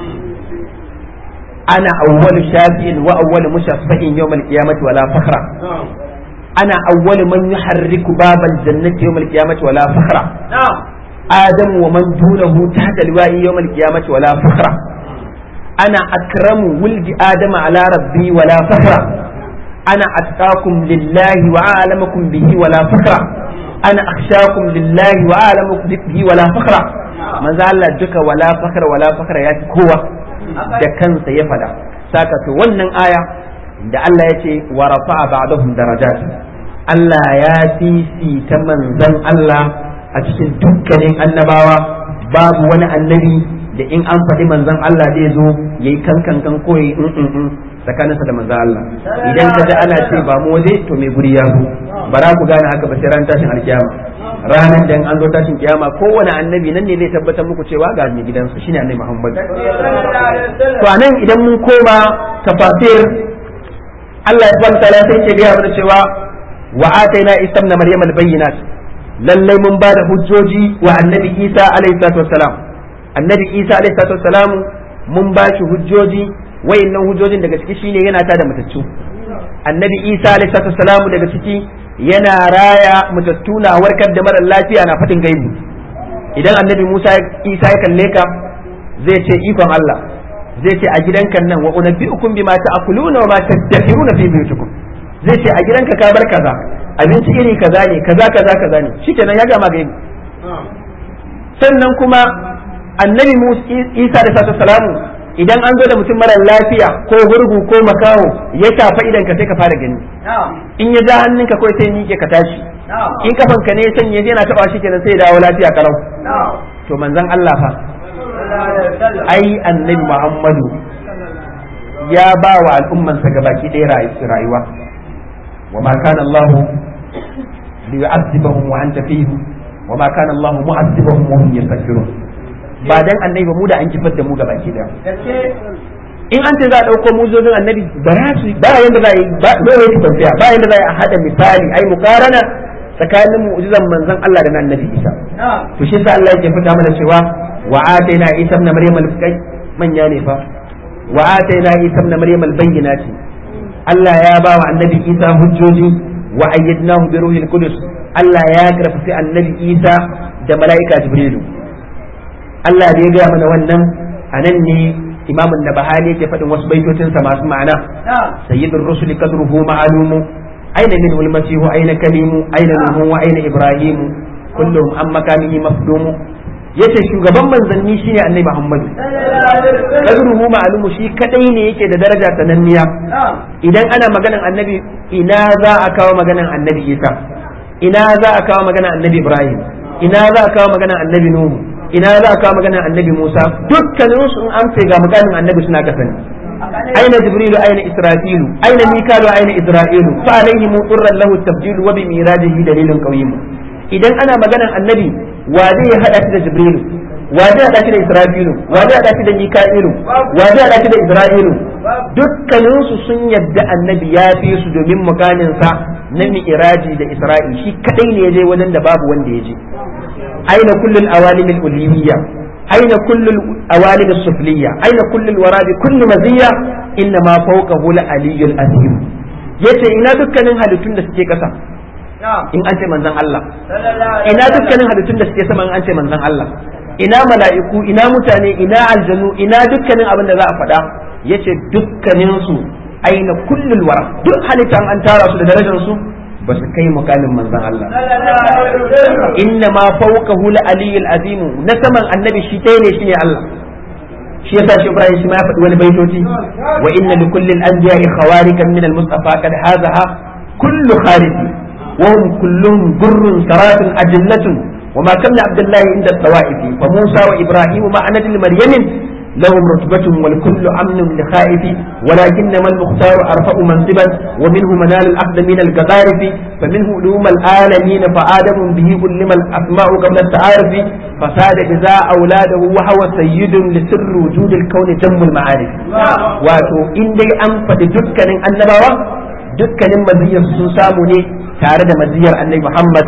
ana awwalu shafi'in wa awwalu mushaffa'in yawm al-qiyamati wala fakhra ana awwalu man yuharriku babal jannati yawm al-qiyamati wala fakhra adam wa man dunahu tahta liwa'i yawm al-qiyamati wala fakhra ana akramu wuldi adama ala rabbi wala fakhra أنا أتقاكم لله وأعلمكم به ولا فخرا أنا أخشاكم لله وأعلمكم به ولا فخرا ما زال دك ولا فخر ولا فخر يا كوا da kansa ya fada saka to wannan aya da Allah ya ce wa rafa'a ba'dahum darajat Allah ya fifita manzon Allah a cikin dukkanin annabawa babu wani annabi da in an faɗi manzon Allah zai zo yayi kankan kan koyi in tsakaninsa da manzan Allah idan ka ji ana ce ba mu waje to mai guri ya zo bara ku gane haka ba sai ran tashin alkiyama ranar da an zo tashin kiyama kowane annabi nan ne zai tabbatar muku cewa ga mai gidansu shine annabi Muhammad to anan idan mun koma tafasir Allah ya subhanahu ta'ala sai ce ga mana cewa wa ataina isa ibn maryam al-bayyinat lallai mun ba da hujjoji wa annabi Isa alaihi salatu wassalam annabi Isa alaihi salatu wassalam mun ba shi hujjoji wayannan hujjojin daga ciki shine yana ta da matattu annabi isa alaihi salamu daga ciki yana raya matattu na warkar da mara lafiya na fatin gaibu idan annabi musa isa ya kalle ka zai ce ikon allah zai ce a gidanka nan wa unabbiukum bima ta'kuluna wa ma tadakhiruna fi buyutikum zai ce a gidanka ka bar kaza abinci iri kaza ne kaza kaza kaza ne shikenan ya gama gaibu sannan kuma annabi musa isa alaihi salamu idan an zo da mutum mara lafiya ko gurgu ko makaho ya shafa idan ka sai ka fara gani in ya ja hannunka kawai sai miƙe ka tashi in kafan ka ne sanye yana taba shi kenan sai ya dawo lafiya kalau to manzon Allah fa ai annabi Muhammadu ya ba wa al'ummansa gabaki ɗaya rayuwa wa ma kana Allah liyu'azzibahum wa anta fihim wa ma kana Allah mu'azzibahum wa hum yastaghfirun ba dan annabi ba mu da an kifar da mu gabaki ɗaya in an ce za a ɗauko mujizozin annabi ba za su ba yanda za a yi ba dole ne tafiya ba yanda za a hada misali ai mukarana tsakanin mu'jizan manzon Allah da na annabi Isa to shi sa Allah yake fita mana cewa wa ataina Isa ibn Maryam al-kai manya ne fa wa ataina Isa ibn Maryam al-bayyinati Allah ya ba wa annabi Isa hujjoji wa ayyadnahu bi ruhil qudus Allah ya karfafi annabi Isa da mala'ika Jibrilu Allah da ya ga mana wannan anan ne imam an-nabahani yake faɗin wasu baitocinsa masu ma'ana sayyidur rusul qadruhu ma'lumu aina min al-masih aina kalimu aina nuhu wa aina ibrahim kullum an makamihi mafdumu yace shugaban manzanni shine annabi muhammadu qadruhu ma'lumu shi kadai ne yake da daraja sananniya idan ana maganan annabi ina za a kawo maganan annabi isa ina za a kawo maganan annabi ibrahim ina za a kawo maganan annabi nuhu ina za a kawo maganar annabi Musa dukkanin su in an ce ga maganar annabi suna kasani aina jibrilu aina israfilu aina mikalu aina isra'ilu fa alaihi muturran lahu tabdilu wa bi mirajihi dalilun qawim idan ana maganar annabi wa zai hada shi da jibrilu wa zai hada shi da israfilu wa zai hada shi da mika'ilu wa zai hada shi da isra'ilu dukkanin su sun yadda annabi ya fi su domin mukamin sa na mi'raji da isra'i shi kadai ne ya je wajen da babu wanda ya je أين كل الأوالم الأليمية أين كل الأوالم السفلية أين كل الورى بكل مزية إنما فوقه العلي العظيم yace ina dukkanin halittun da suke ƙasa in an ce manzon Allah ina dukkanin halittun da suke sama in an ce manzon Allah ina mala'iku ina mutane ina aljanu ina dukkanin abin da za a faɗa yace dukkanin su aina kullul wara duk halittan an tara su da darajar su ba su kai mukamin manzon Allah inna ma fawqahu la aliyyul azim na saman annabi shi ɗaya ne shine Allah shi yasa shi Ibrahim shi ma ya faɗi wani baitoci wa inna li kulli al-anbiya'i khawarikan min al-mustafa qad hazaha kullu khariji wa hum kulluhum gurrun saratun ajillatun وما كان عبد الله عند الطوائف فموسى وابراهيم مع نجل مريم لهم رتبة والكل أمن لخائف ولكنما المختار أرفع منصبا ومنه منال الأخذ من القذارف فمنه علوم العالمين فآدم به علم الأسماء قبل التعارف فساد إذا أولاده وهو سيد لسر وجود الكون تم المعارف واتو إن دي أنفد دكا النبوة دكا مزيا سنسامني تارد مزيا النبي محمد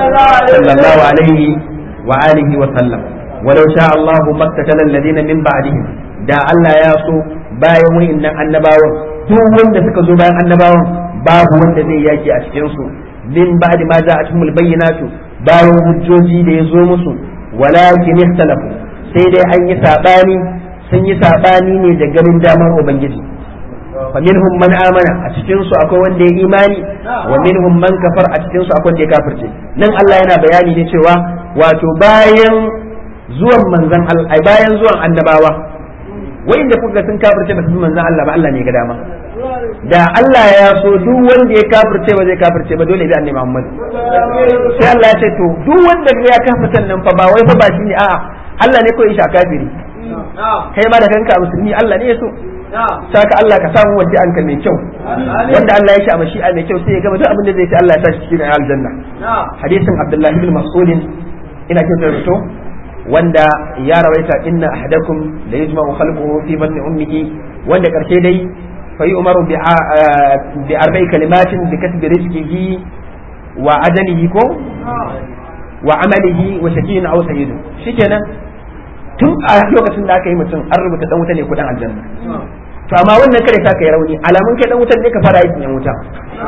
صلى الله عليه وآله وسلم ولو شاء الله ما اقتتل الذين من بعدهم da Allah ya so bayan wa'annan annabawan duk wanda suka zo bayan annabawan babu wanda zai yaki a cikin su min ba'di ma ja'atuhumul bayyinatu bayan hujjoji da ya zo musu walakin ikhtalafu sai dai an yi sabani sun yi sabani ne da garin damar ubangiji faminhum man amana a cikin su akwai wanda ya imani wa minhum man kafar a cikin su akwai wanda ya kafirce nan Allah yana bayani ne cewa wato bayan zuwan manzan Allah ai bayan zuwan annabawa wanda kuka sun kafirce ba su manzan Allah ba Allah ne ga dama da Allah ya so duk wanda ya kafirce ba zai kafirce ba dole bi annabi Muhammad sai Allah ya ce to duk wanda ya kafirce nan fa ba wai fa ba shi ne a'a Allah ne kawai shi a kafiri kai ma da kanka musulmi Allah ne ya so saka Allah ka samu wadda an ka mai kyau wanda Allah ya shi a mashi'a mai kyau sai ya gama duk abin da zai ce Allah ya sa shi cikin aljanna hadisin Abdullah ibn Mas'ud ina kyautar to wanda ya rawaita inna ahadakum la yajma'u khalquhu fi batni ummihi wanda karshe dai fa umaru bi arba'i kalimatin bi kasbi rizqihi wa ajalihi ko wa amalihi wa shakiyin aw sayyidu shikenan tun a lokacin da aka yi mutum an rubuta dan wuta ne ko dan aljanna to amma wannan kare sa kai rauni alamun kai dan wuta ne ka fara aikin yan wuta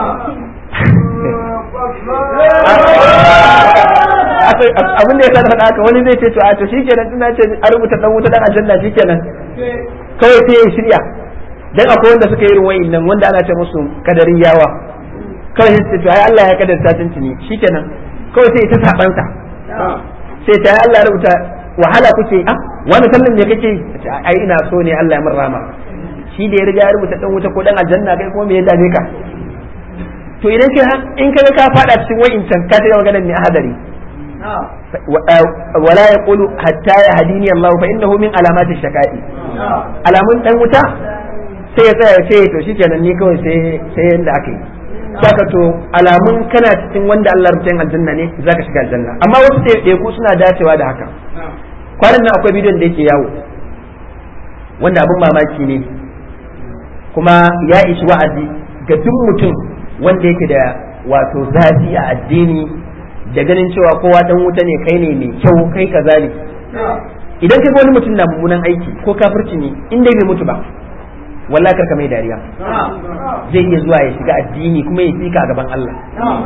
abin da ya sa faɗa haka wani zai ce to a to shikenan tana ce a rubuta dan wuta dan aljanna shikenan kawai sai ya shirya dan akwai wanda suka yi irin wayin nan wanda ana ce musu kadarin yawa kawai sai to ai Allah ya kadarta tuntuni shikenan kawai sai ta sabansa sai ta Allah ya rubuta wahala kuke ah wani kallon me kake ai ina so ne Allah ya min rama shi da ya riga ya rubuta dan wuta ko dan aljanna kai kuma me ya dame ka to idan ka in ka ka fada cikin wa'incan ka ta maganar ne hadari wala yaqulu hatta yahdini Allah fa innahu min alamati shaqai alamun dan wuta sai ya tsaya ce to shikenan ni kawai sai sai yanda aka yi saka to alamun kana cikin wanda Allah rubuta aljanna ne zaka shiga aljanna amma wasu ɗaiɗaiku suna dacewa da haka kwanan nan akwai bidiyon da yake yawo wanda abin mamaki ne kuma ya ishi wa'azi ga duk mutum wanda yake da wato zafi a addini da ganin cewa kowa dan wuta ne kai ne mai kyau kai kaza ne idan kai wani mutum na mummunan aiki ko kafirci ne in dai bai mutu ba wallahi karka mai dariya zai iya zuwa ya shiga addini kuma ya fika a gaban Allah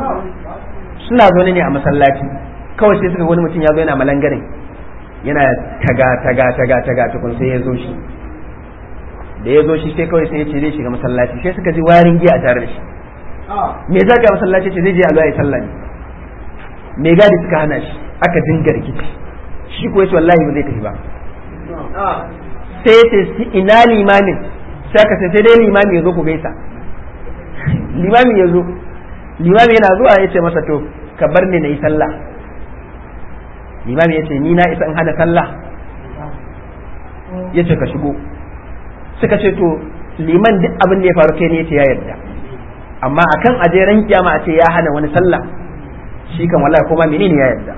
suna zaune ne a masallaci kawai sai suka wani mutum ya zo yana malangarin yana taga taga taga taga tukun sai ya zo shi da ya zo shi sai kawai sai ya ce zai shiga masallaci sai suka ji warin giya a tare da shi me za ka masallaci ce zai je alwa ya sallah ne me gadi suka hana shi aka dinga rikici shi ko yace wallahi ba zai tafi ba sai ya ce ina limamin sai aka sai dai limami ya zo ku gaisa limami ya zo limami yana zuwa ya ce masa to ka bar ni na yi sallah limami ya ce ni na isa in hana sallah ya ce ka shigo suka ce to liman duk abin da ya faru kai ne ya ce ya yarda amma akan aje ran kiyama a ce ya hana wani sallah shi kan wallahi kuma menene ya yarda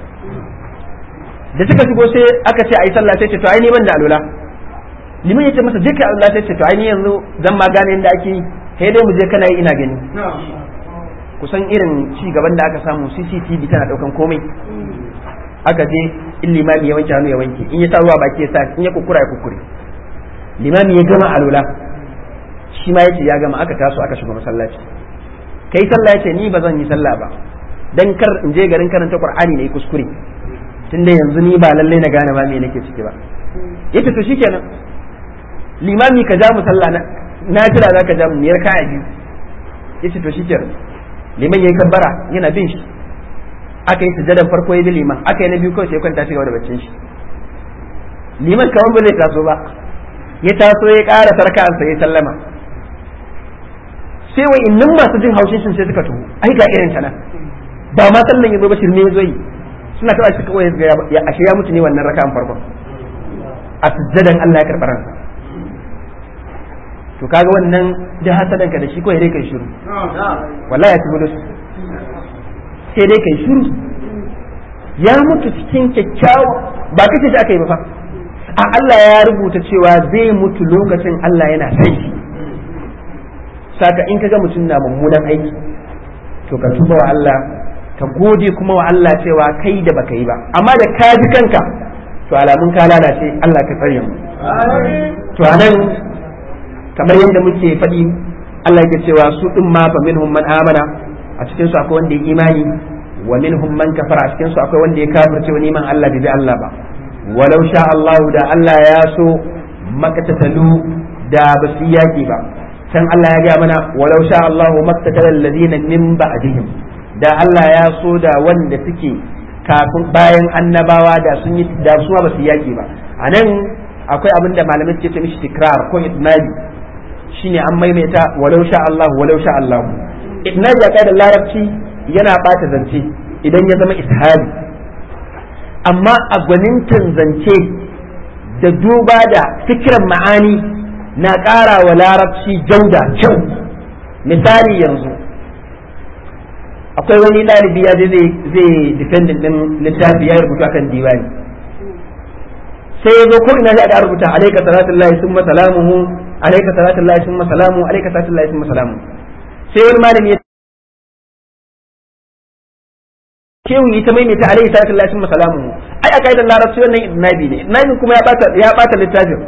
da suka shigo sai aka ce ayi sallah sai ce to ai ni ban da alula liman ya ce masa je kai alula sai ce to ai ni yanzu zan ma gane inda ake yi sai dai mu je kana yi ina gani kusan irin ci gaban da aka samu CCTV tana daukan komai aka je in limami ya wanke hannu ya wanke in ya sa ruwa baki ya sa in ya kukura ya kukure limami ya gama alula shi ma yace ya gama aka taso aka shiga masallaci kai sallah yace ni ba zan yi sallah ba dan kar in je garin karanta qur'ani ne kuskure tunda yanzu ni ba lalle na gane ba me nake ciki ba yace to shikenan limami ka ja mu sallah na na jira zaka ja mu ne raka a biyu yace to shikenan liman yayi kabbara yana bin shi aka yi sujadan farko ya bi liman aka yi na biyu kawai sai kwanta shi gaba da baccin shi liman kaman ba zai taso ba ya taso ya ƙara sarka'ansa ya sallama sai wai innan masu jin haushin sun sai suka tuhu ai ga irin ta nan ba ma sallan yazo ba shirme yazo yi suna kawai suka kawai ya ashe ya mutu ne wannan raka'an farkon a sujjadan Allah ya karɓar ransa to kaga wannan da hasadanka da shi kawai dai kai shiru wallahi ya ci bulus sai dai kai shiru ya mutu cikin kyakkyawa ba kace shi aka yi ba fa a Allah ya rubuta cewa zai mutu lokacin Allah yana sai shi saka in kaga mutum na mummunan aiki to ka tuba wa Allah ka gode kuma wa Allah cewa kai da baka yi ba amma da ka ji kanka to alamun ka lalace Allah ka tsare mu to anan kamar yadda muke faɗi Allah yake cewa su din ma fa minhum man amana a cikin su akwai wanda ya imani wa minhum man kafara a cikin su akwai wanda ya kafirce wani man Allah bai bi Allah ba walau sha Allah da Allah ya so makatatalu da ba su yaki ba can Allah ya gaya mana walau sha Allah maktatal alladhina min ba'dihim da Allah ya so da wanda suke kafin bayan annabawa da sun yi da su ba su yaki ba anan akwai abin da malamai suke ce mishi tikrar ko itnabi shine an maimaita walau sha Allah walau sha Allah itnabi a da larabci yana bata zance idan ya zama ishabi amma a gwanintan zance da duba da fikiran ma'ani na ƙara wa larabci jauda kyau misali yanzu akwai wani ɗalibi ya je zai defendin ɗin littafi ya rubuta akan diwani sai ya zo ko ina sai aka rubuta alaika salatu lahi summa salamuhu alaika salatu lahi summa salamu alaika salatu lahi summa salamu sai wani malami ya kewu ita maimaita alaihi salatu lillahi summa salamu ai a kaidar larabci wannan idnabi ne idnabi kuma ya bata ya bata littafin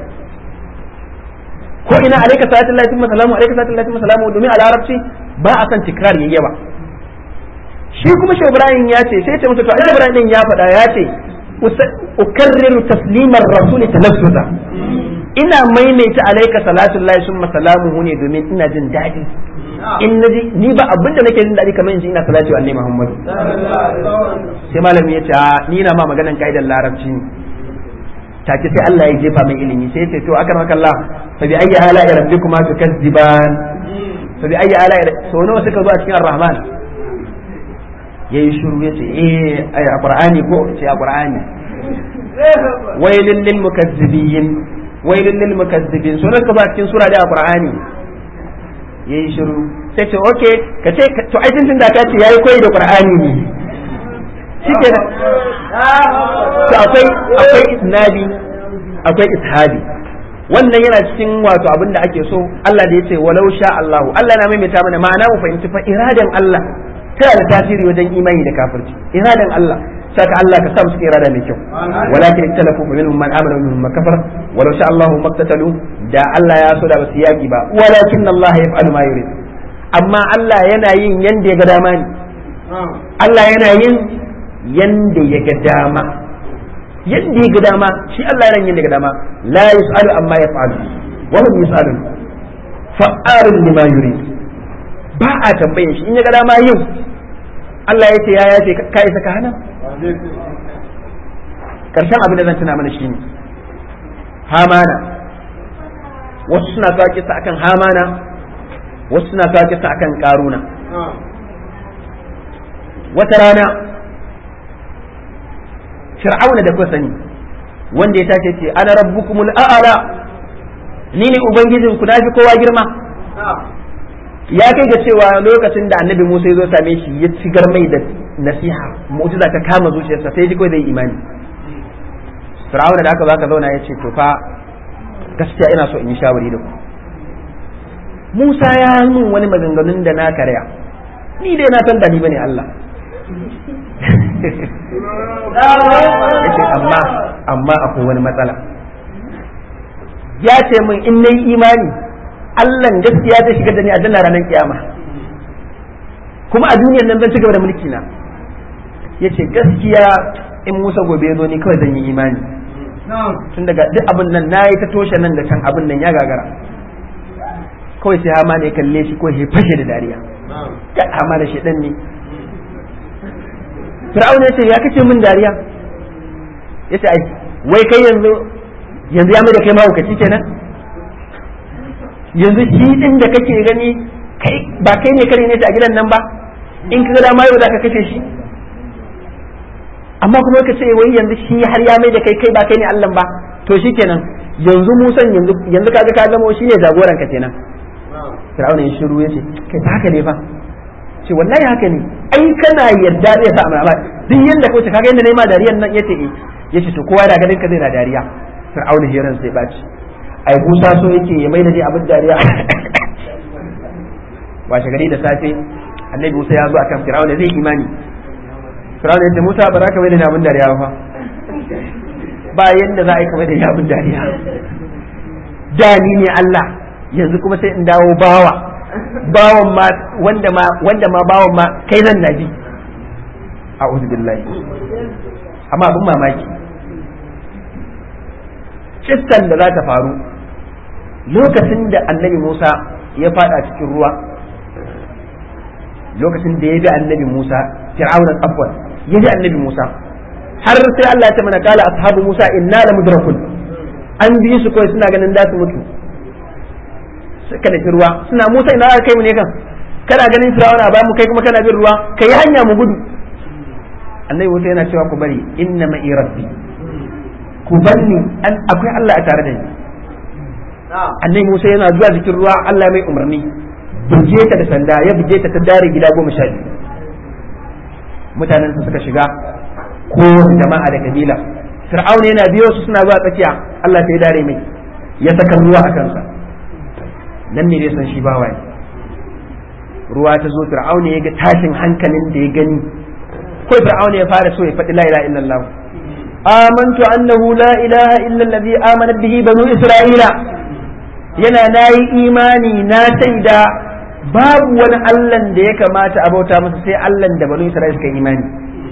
ko ina alaika salatu lillahi summa salamu alaika salatu lillahi summa salamu domin a larabci ba a san tikrar yayi yawa shi kuma shi Ibrahim ya ce sai ce masa to ai Ibrahim din ya faɗa ya ce ukarriru taslimar rasuli talaffuza ina maimaita alaika salatu lillahi summa salamu ne domin ina jin daɗi in naji ni ba abin da nake jin daɗi kamar in ji ina salati wa annabi Muhammadu sai malami ya ce ni na ma maganan kaidar larabci take sai Allah ya jefa mai ilimi sai ya ce to akan haka Allah fa bi ayyi ala rabbikuma tukazziban fa bi ayyi ala so nawa suka zo a cikin ar-rahman yayi shiru yace eh ay qur'ani ko ce a qur'ani wailin lil mukazzibin wailin lil mukazzibin so nawa suka zo a cikin sura da qur'ani yayi shiru sai ce okay ka ce to ai tun da ka ce yayi koyi da qur'ani ne shikenan to akwai akwai isnadi akwai ishabi wannan yana cikin wato abin da ake so Allah da yace walau sha Allah Allah na maimaita mana ma'ana mu fahimci fa iradan Allah tana da tasiri wajen imani da kafirci iradan Allah saka Allah ka sa musu irada mai kyau walakin ikhtalafu minhum man amana wa minhum man kafara walau sha Allah maktatalu da Allah ya so da basu yaki ba walakin Allah yaf'alu ma yurid amma Allah yana yin yanda ya ga dama ne Allah yana yin yanda ya ga dama yadda ya ga dama shi Allah yana yin da ga dama la yus'alu amma yaf'alu wa hum yus'alun fa'alun lima yurid ba a tambayin shi in ya ga dama yin Allah ya ce ya ya ce ka isa ka hana karshen abin da zan tuna mana shine hamana wasu suna kawo kisa akan hamana wasu suna kawo kisa akan karuna wata rana fir'auna da kuka sani wanda ya tashi ce ana rabbukumul a'ala ni ne ubangijin ku nafi kowa girma ya kai ga cewa lokacin da annabi Musa ya zo same shi ya cigar mai da nasiha mu'jiza ta kama zuciyarsa sai ji kawai zai imani fir'auna da aka zaka zauna ya ce to fa gaskiya ina so in yi shawari da ku Musa ya mun wani maganganun da na karya ni dai na san ba ni bane Allah yace amma amma akwai wani matsala ya ce min in nayi imani Allah gaskiya zai shigar da ni aljanna ranar kiyama kuma a duniyar nan zan ci gaba da mulki na yace gaskiya in Musa gobe ya zo ni kawai zan yi imani tun daga duk abin nan nayi ta toshe nan da can abin nan ya gagara kawai sai hama ne kalle shi ko ya fashe da dariya ya hama da shedan ne fir'auna ya ce ya kace min dariya ya ce ai wai kai yanzu yanzu ya mai da kai mahaukaci kenan yanzu shi din da kake gani kai ba kai ne kare ne ta a gidan nan ba in ka ga dama yau za ka kashe shi amma kuma ka ce wai yanzu shi har ya mai da kai kai ba kai ne Allah ba to shi kenan yanzu musan yanzu yanzu kaga ka zama shi ne jagoran ka kenan fir'auna ya shiru ya ce kai ba haka ne fa ce wallahi haka ne ai kana yarda zai sa amana duk yanda ko kaga yanda nayi ma dariyan nan yace eh yace to kowa da ganin ka zai na dariya fir'auna hiran sai baci ai Musa so yake ya mai da dai abin dariya washe gari da safe annabi Musa ya zo akan fir'auna zai imani fir'auna yace Musa ba za ka mai da abin dariya ba ba yanda za a yi kamar da abin dariya da ni ne Allah yanzu kuma sai in dawo bawa bawan ma wanda ma wanda ma bawan ma kai zan nabi a'udhu billahi amma abin mamaki kissan da za ta faru lokacin da annabi Musa ya fada cikin ruwa lokacin da ya bi annabi Musa fir'aunan afwan ya bi annabi Musa har sai Allah ya ce mana kala ashabu Musa inna la mudrakun an bi su kawai suna ganin da su mutu suka da ruwa suna Musa ina aka kai mu ne kan kana ganin Fir'auna ba mu kai kuma kana bin ruwa kai hanya mu gudu annabi Musa yana cewa ku bari inna ma'i rabbi ku banni an akwai Allah a tare da ni annabi Musa yana zuwa cikin ruwa Allah mai umarni buge ta da sanda ya buge ta ta dare gida goma sha biyu mutanen suka shiga ko jama'a da kabila fir'auna yana biyo su suna zuwa tsakiya Allah sai dare mai ya saka ruwa a kansa nan ne dai san shi bawa ne ruwa ta zo fir'auna ya ga tashin hankalin da ya gani ko fir'auna ya fara so ya faɗi la ilaha illallah amantu annahu la ilaha illa allazi amana bihi banu isra'ila yana nayi imani na shaida babu wani allan da ya kamata a bauta masa sai allan da banu isra'ila suka imani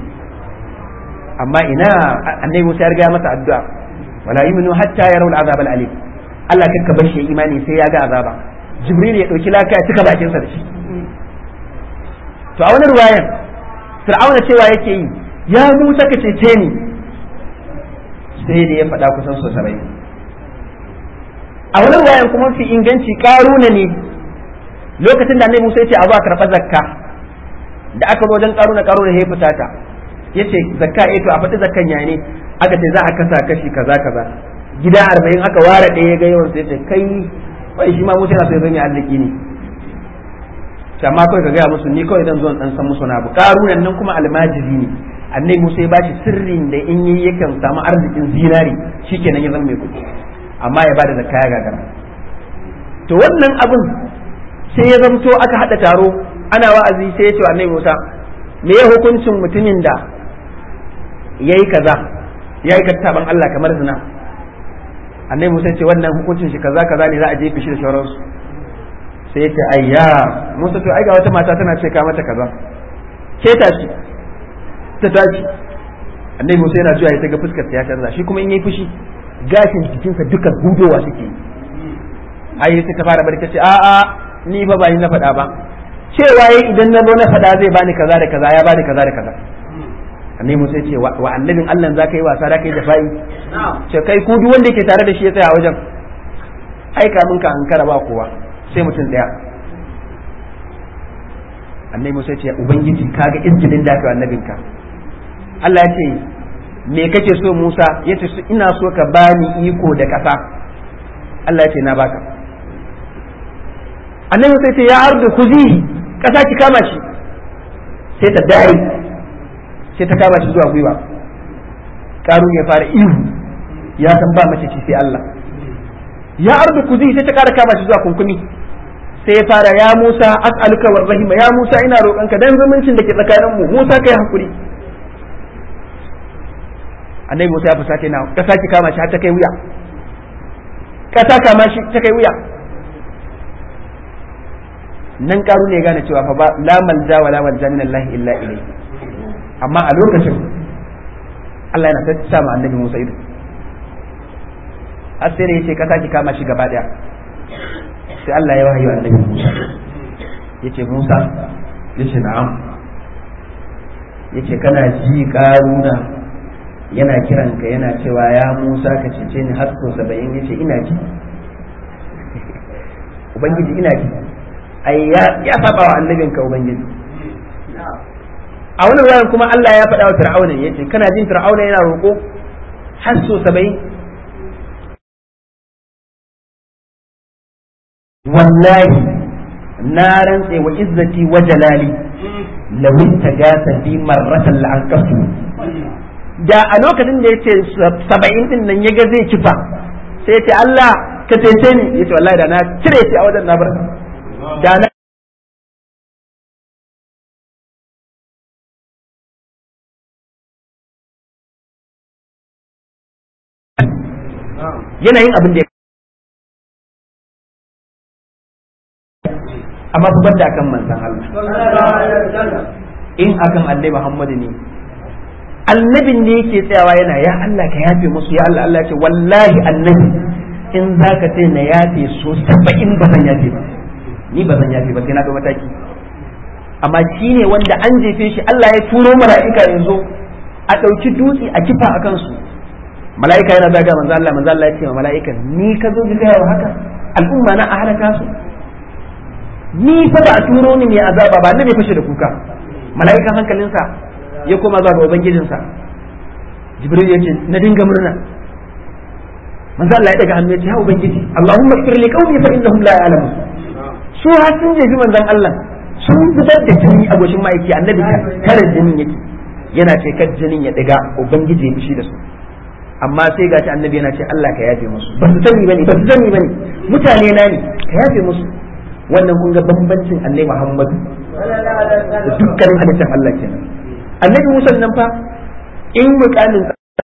amma ina annabi Musa ya riga masa addu'a wala yuminu hatta yarawul azab al-alim Allah kakka bar shi imani sai ya ga azaba Jibril ya dauki laka ya cika bakin sa da shi to a wani ruwayan Fir'auna cewa yake yi ya Musa ka cece ni sai da ya faɗa kusan so sabai a wani ruwayan kuma fi inganci karuna ne lokacin da annabi Musa ya ce a zo a karɓa zakka da aka zo wajen ƙaruna ƙaruna ya fita ta ya ce zakka eh to a faɗi zakkan ya ne aka ce za a kasa kashi kaza kaza gida arba'in aka ware ɗaya ga yawan sai ce kai wai shi ma Musa yana so ya zama arziki ne amma kawai ka gaya musu ni kawai zan zo dan san musu na abu ƙarunan nan kuma almajiri ne annabi Musa ya bashi sirrin da in yi yakan samu arzikin zinari shikenan ya zama mai kuɗi amma ya bada zakka ya gagara to wannan abin sai ya zamto aka hada taro ana wa'azi sai ya ce wa annabi Musa me ya hukuncin mutumin da yayi kaza yayi kattaban Allah kamar zina annabi Musa ce wannan hukuncin shi kaza kaza ne za a jefe shi da sauransu sai ya ce ayya Musa to ai ga wata mata tana ce ka mata kaza ke tashi ta tashi annabi Musa yana zuwa ya ga fuskar ta ya canza shi kuma in yayi fushi gashin jikinsa duka gudowa suke ai sai ta fara bari ta ce a a ni fa ba ni na faɗa ba cewa yayi idan na zo na faɗa zai bani kaza da kaza ya bani kaza da kaza annabi Musa ya ce wa annabin Allah za ka yi wasa da kai da fa'i ce kai ku duk wanda yake tare da shi ya tsaya a wajen aika min ka ankara ba kowa sai mutum daya annabi Musa ya ce ubangiji kaga izgilin da kai annabinka Allah ya ce me kake so Musa ya ce ina so ka bani iko da kasa Allah ya ce na baka annabi sai ce ya ardu kuzi kasa ki kama shi sai ta dare sai ta kama shi zuwa gwiwa karun ya fara ihu ya san ba mace ci sai Allah ya ardu kuzi sai ta kara kama shi zuwa kunkuni sai ya fara ya Musa as'aluka war rahima ya Musa ina roƙonka dan zumuncin da ke tsakanin mu Musa kai hakuri annabi Musa ya fusace na kasa ki kama shi har ta kai wuya kasa kama shi ta kai wuya nan karu ne gane cewa fa ba la malja wa la malja min Allah illa ilayhi amma a lokacin Allah yana ta sa ma annabi Musa ido har sai yace kasa ki kama shi gaba daya sai Allah ya wahayi annabi Musa yace Musa yace na'am yace kana ji karuna yana kiranka yana cewa ya Musa ka cece ni har sau saba'in yace ina ji ubangiji ina ji ai ya saba wa annabinka ubangiji a wani ruwan kuma Allah ya faɗa wa fir'auna yace kana jin fir'auna yana roƙo har sau saba'in wallahi na rantse wa izzati wa jalali lawin tagasa bi marratan la'anqasu da a lokacin da ya ce saba'in din nan ya ga zai kifa sai ya ce Allah ka cece ni ya ce wallahi da na cire shi a wajen na bar da na yanayin abin da ya amma fa banda akan manzon Allah in akan Annabi Muhammad ne annabin ne yake tsayawa yana ya Allah ka yafe musu ya Allah Allah ce wallahi annabi in za ka ce na yafe so saba'in ba zan yafe ba ni ba zan yafe ba sai na ga mataki amma shi ne wanda an jefe shi Allah ya turo mala'ika yanzu a ɗauki dutse a kifa a kansu mala'ika yana zaga manzo Allah manzo Allah ya ce wa mala'ikan ni ka zo gaya wa haka al'umma na a halaka su ni fa ba a turo ni mai azaba ba na ne fashe da kuka mala'ikan hankalinsa ya koma zuwa ga ubangijinsa jibril ya ce na dinga murna manzo Allah ya daga hannu ya ce ya ubangiji Allahumma ighfir li qaumi fa innahum la ya'lamun su har sun jefi manzon Allah sun fitar da jini a goshin ma'aiki annabi kare jinin yake yana ce kar jinin ya diga ubangiji ya fishi da su amma sai gashi annabi yana ce Allah ka yafe musu ba su sani bane ba su sani bane mutane na ne ka yafe musu wannan kun ga bambancin annabi Muhammadu da dukkanin halittar Allah kenan annabi Musa nan fa in mukamin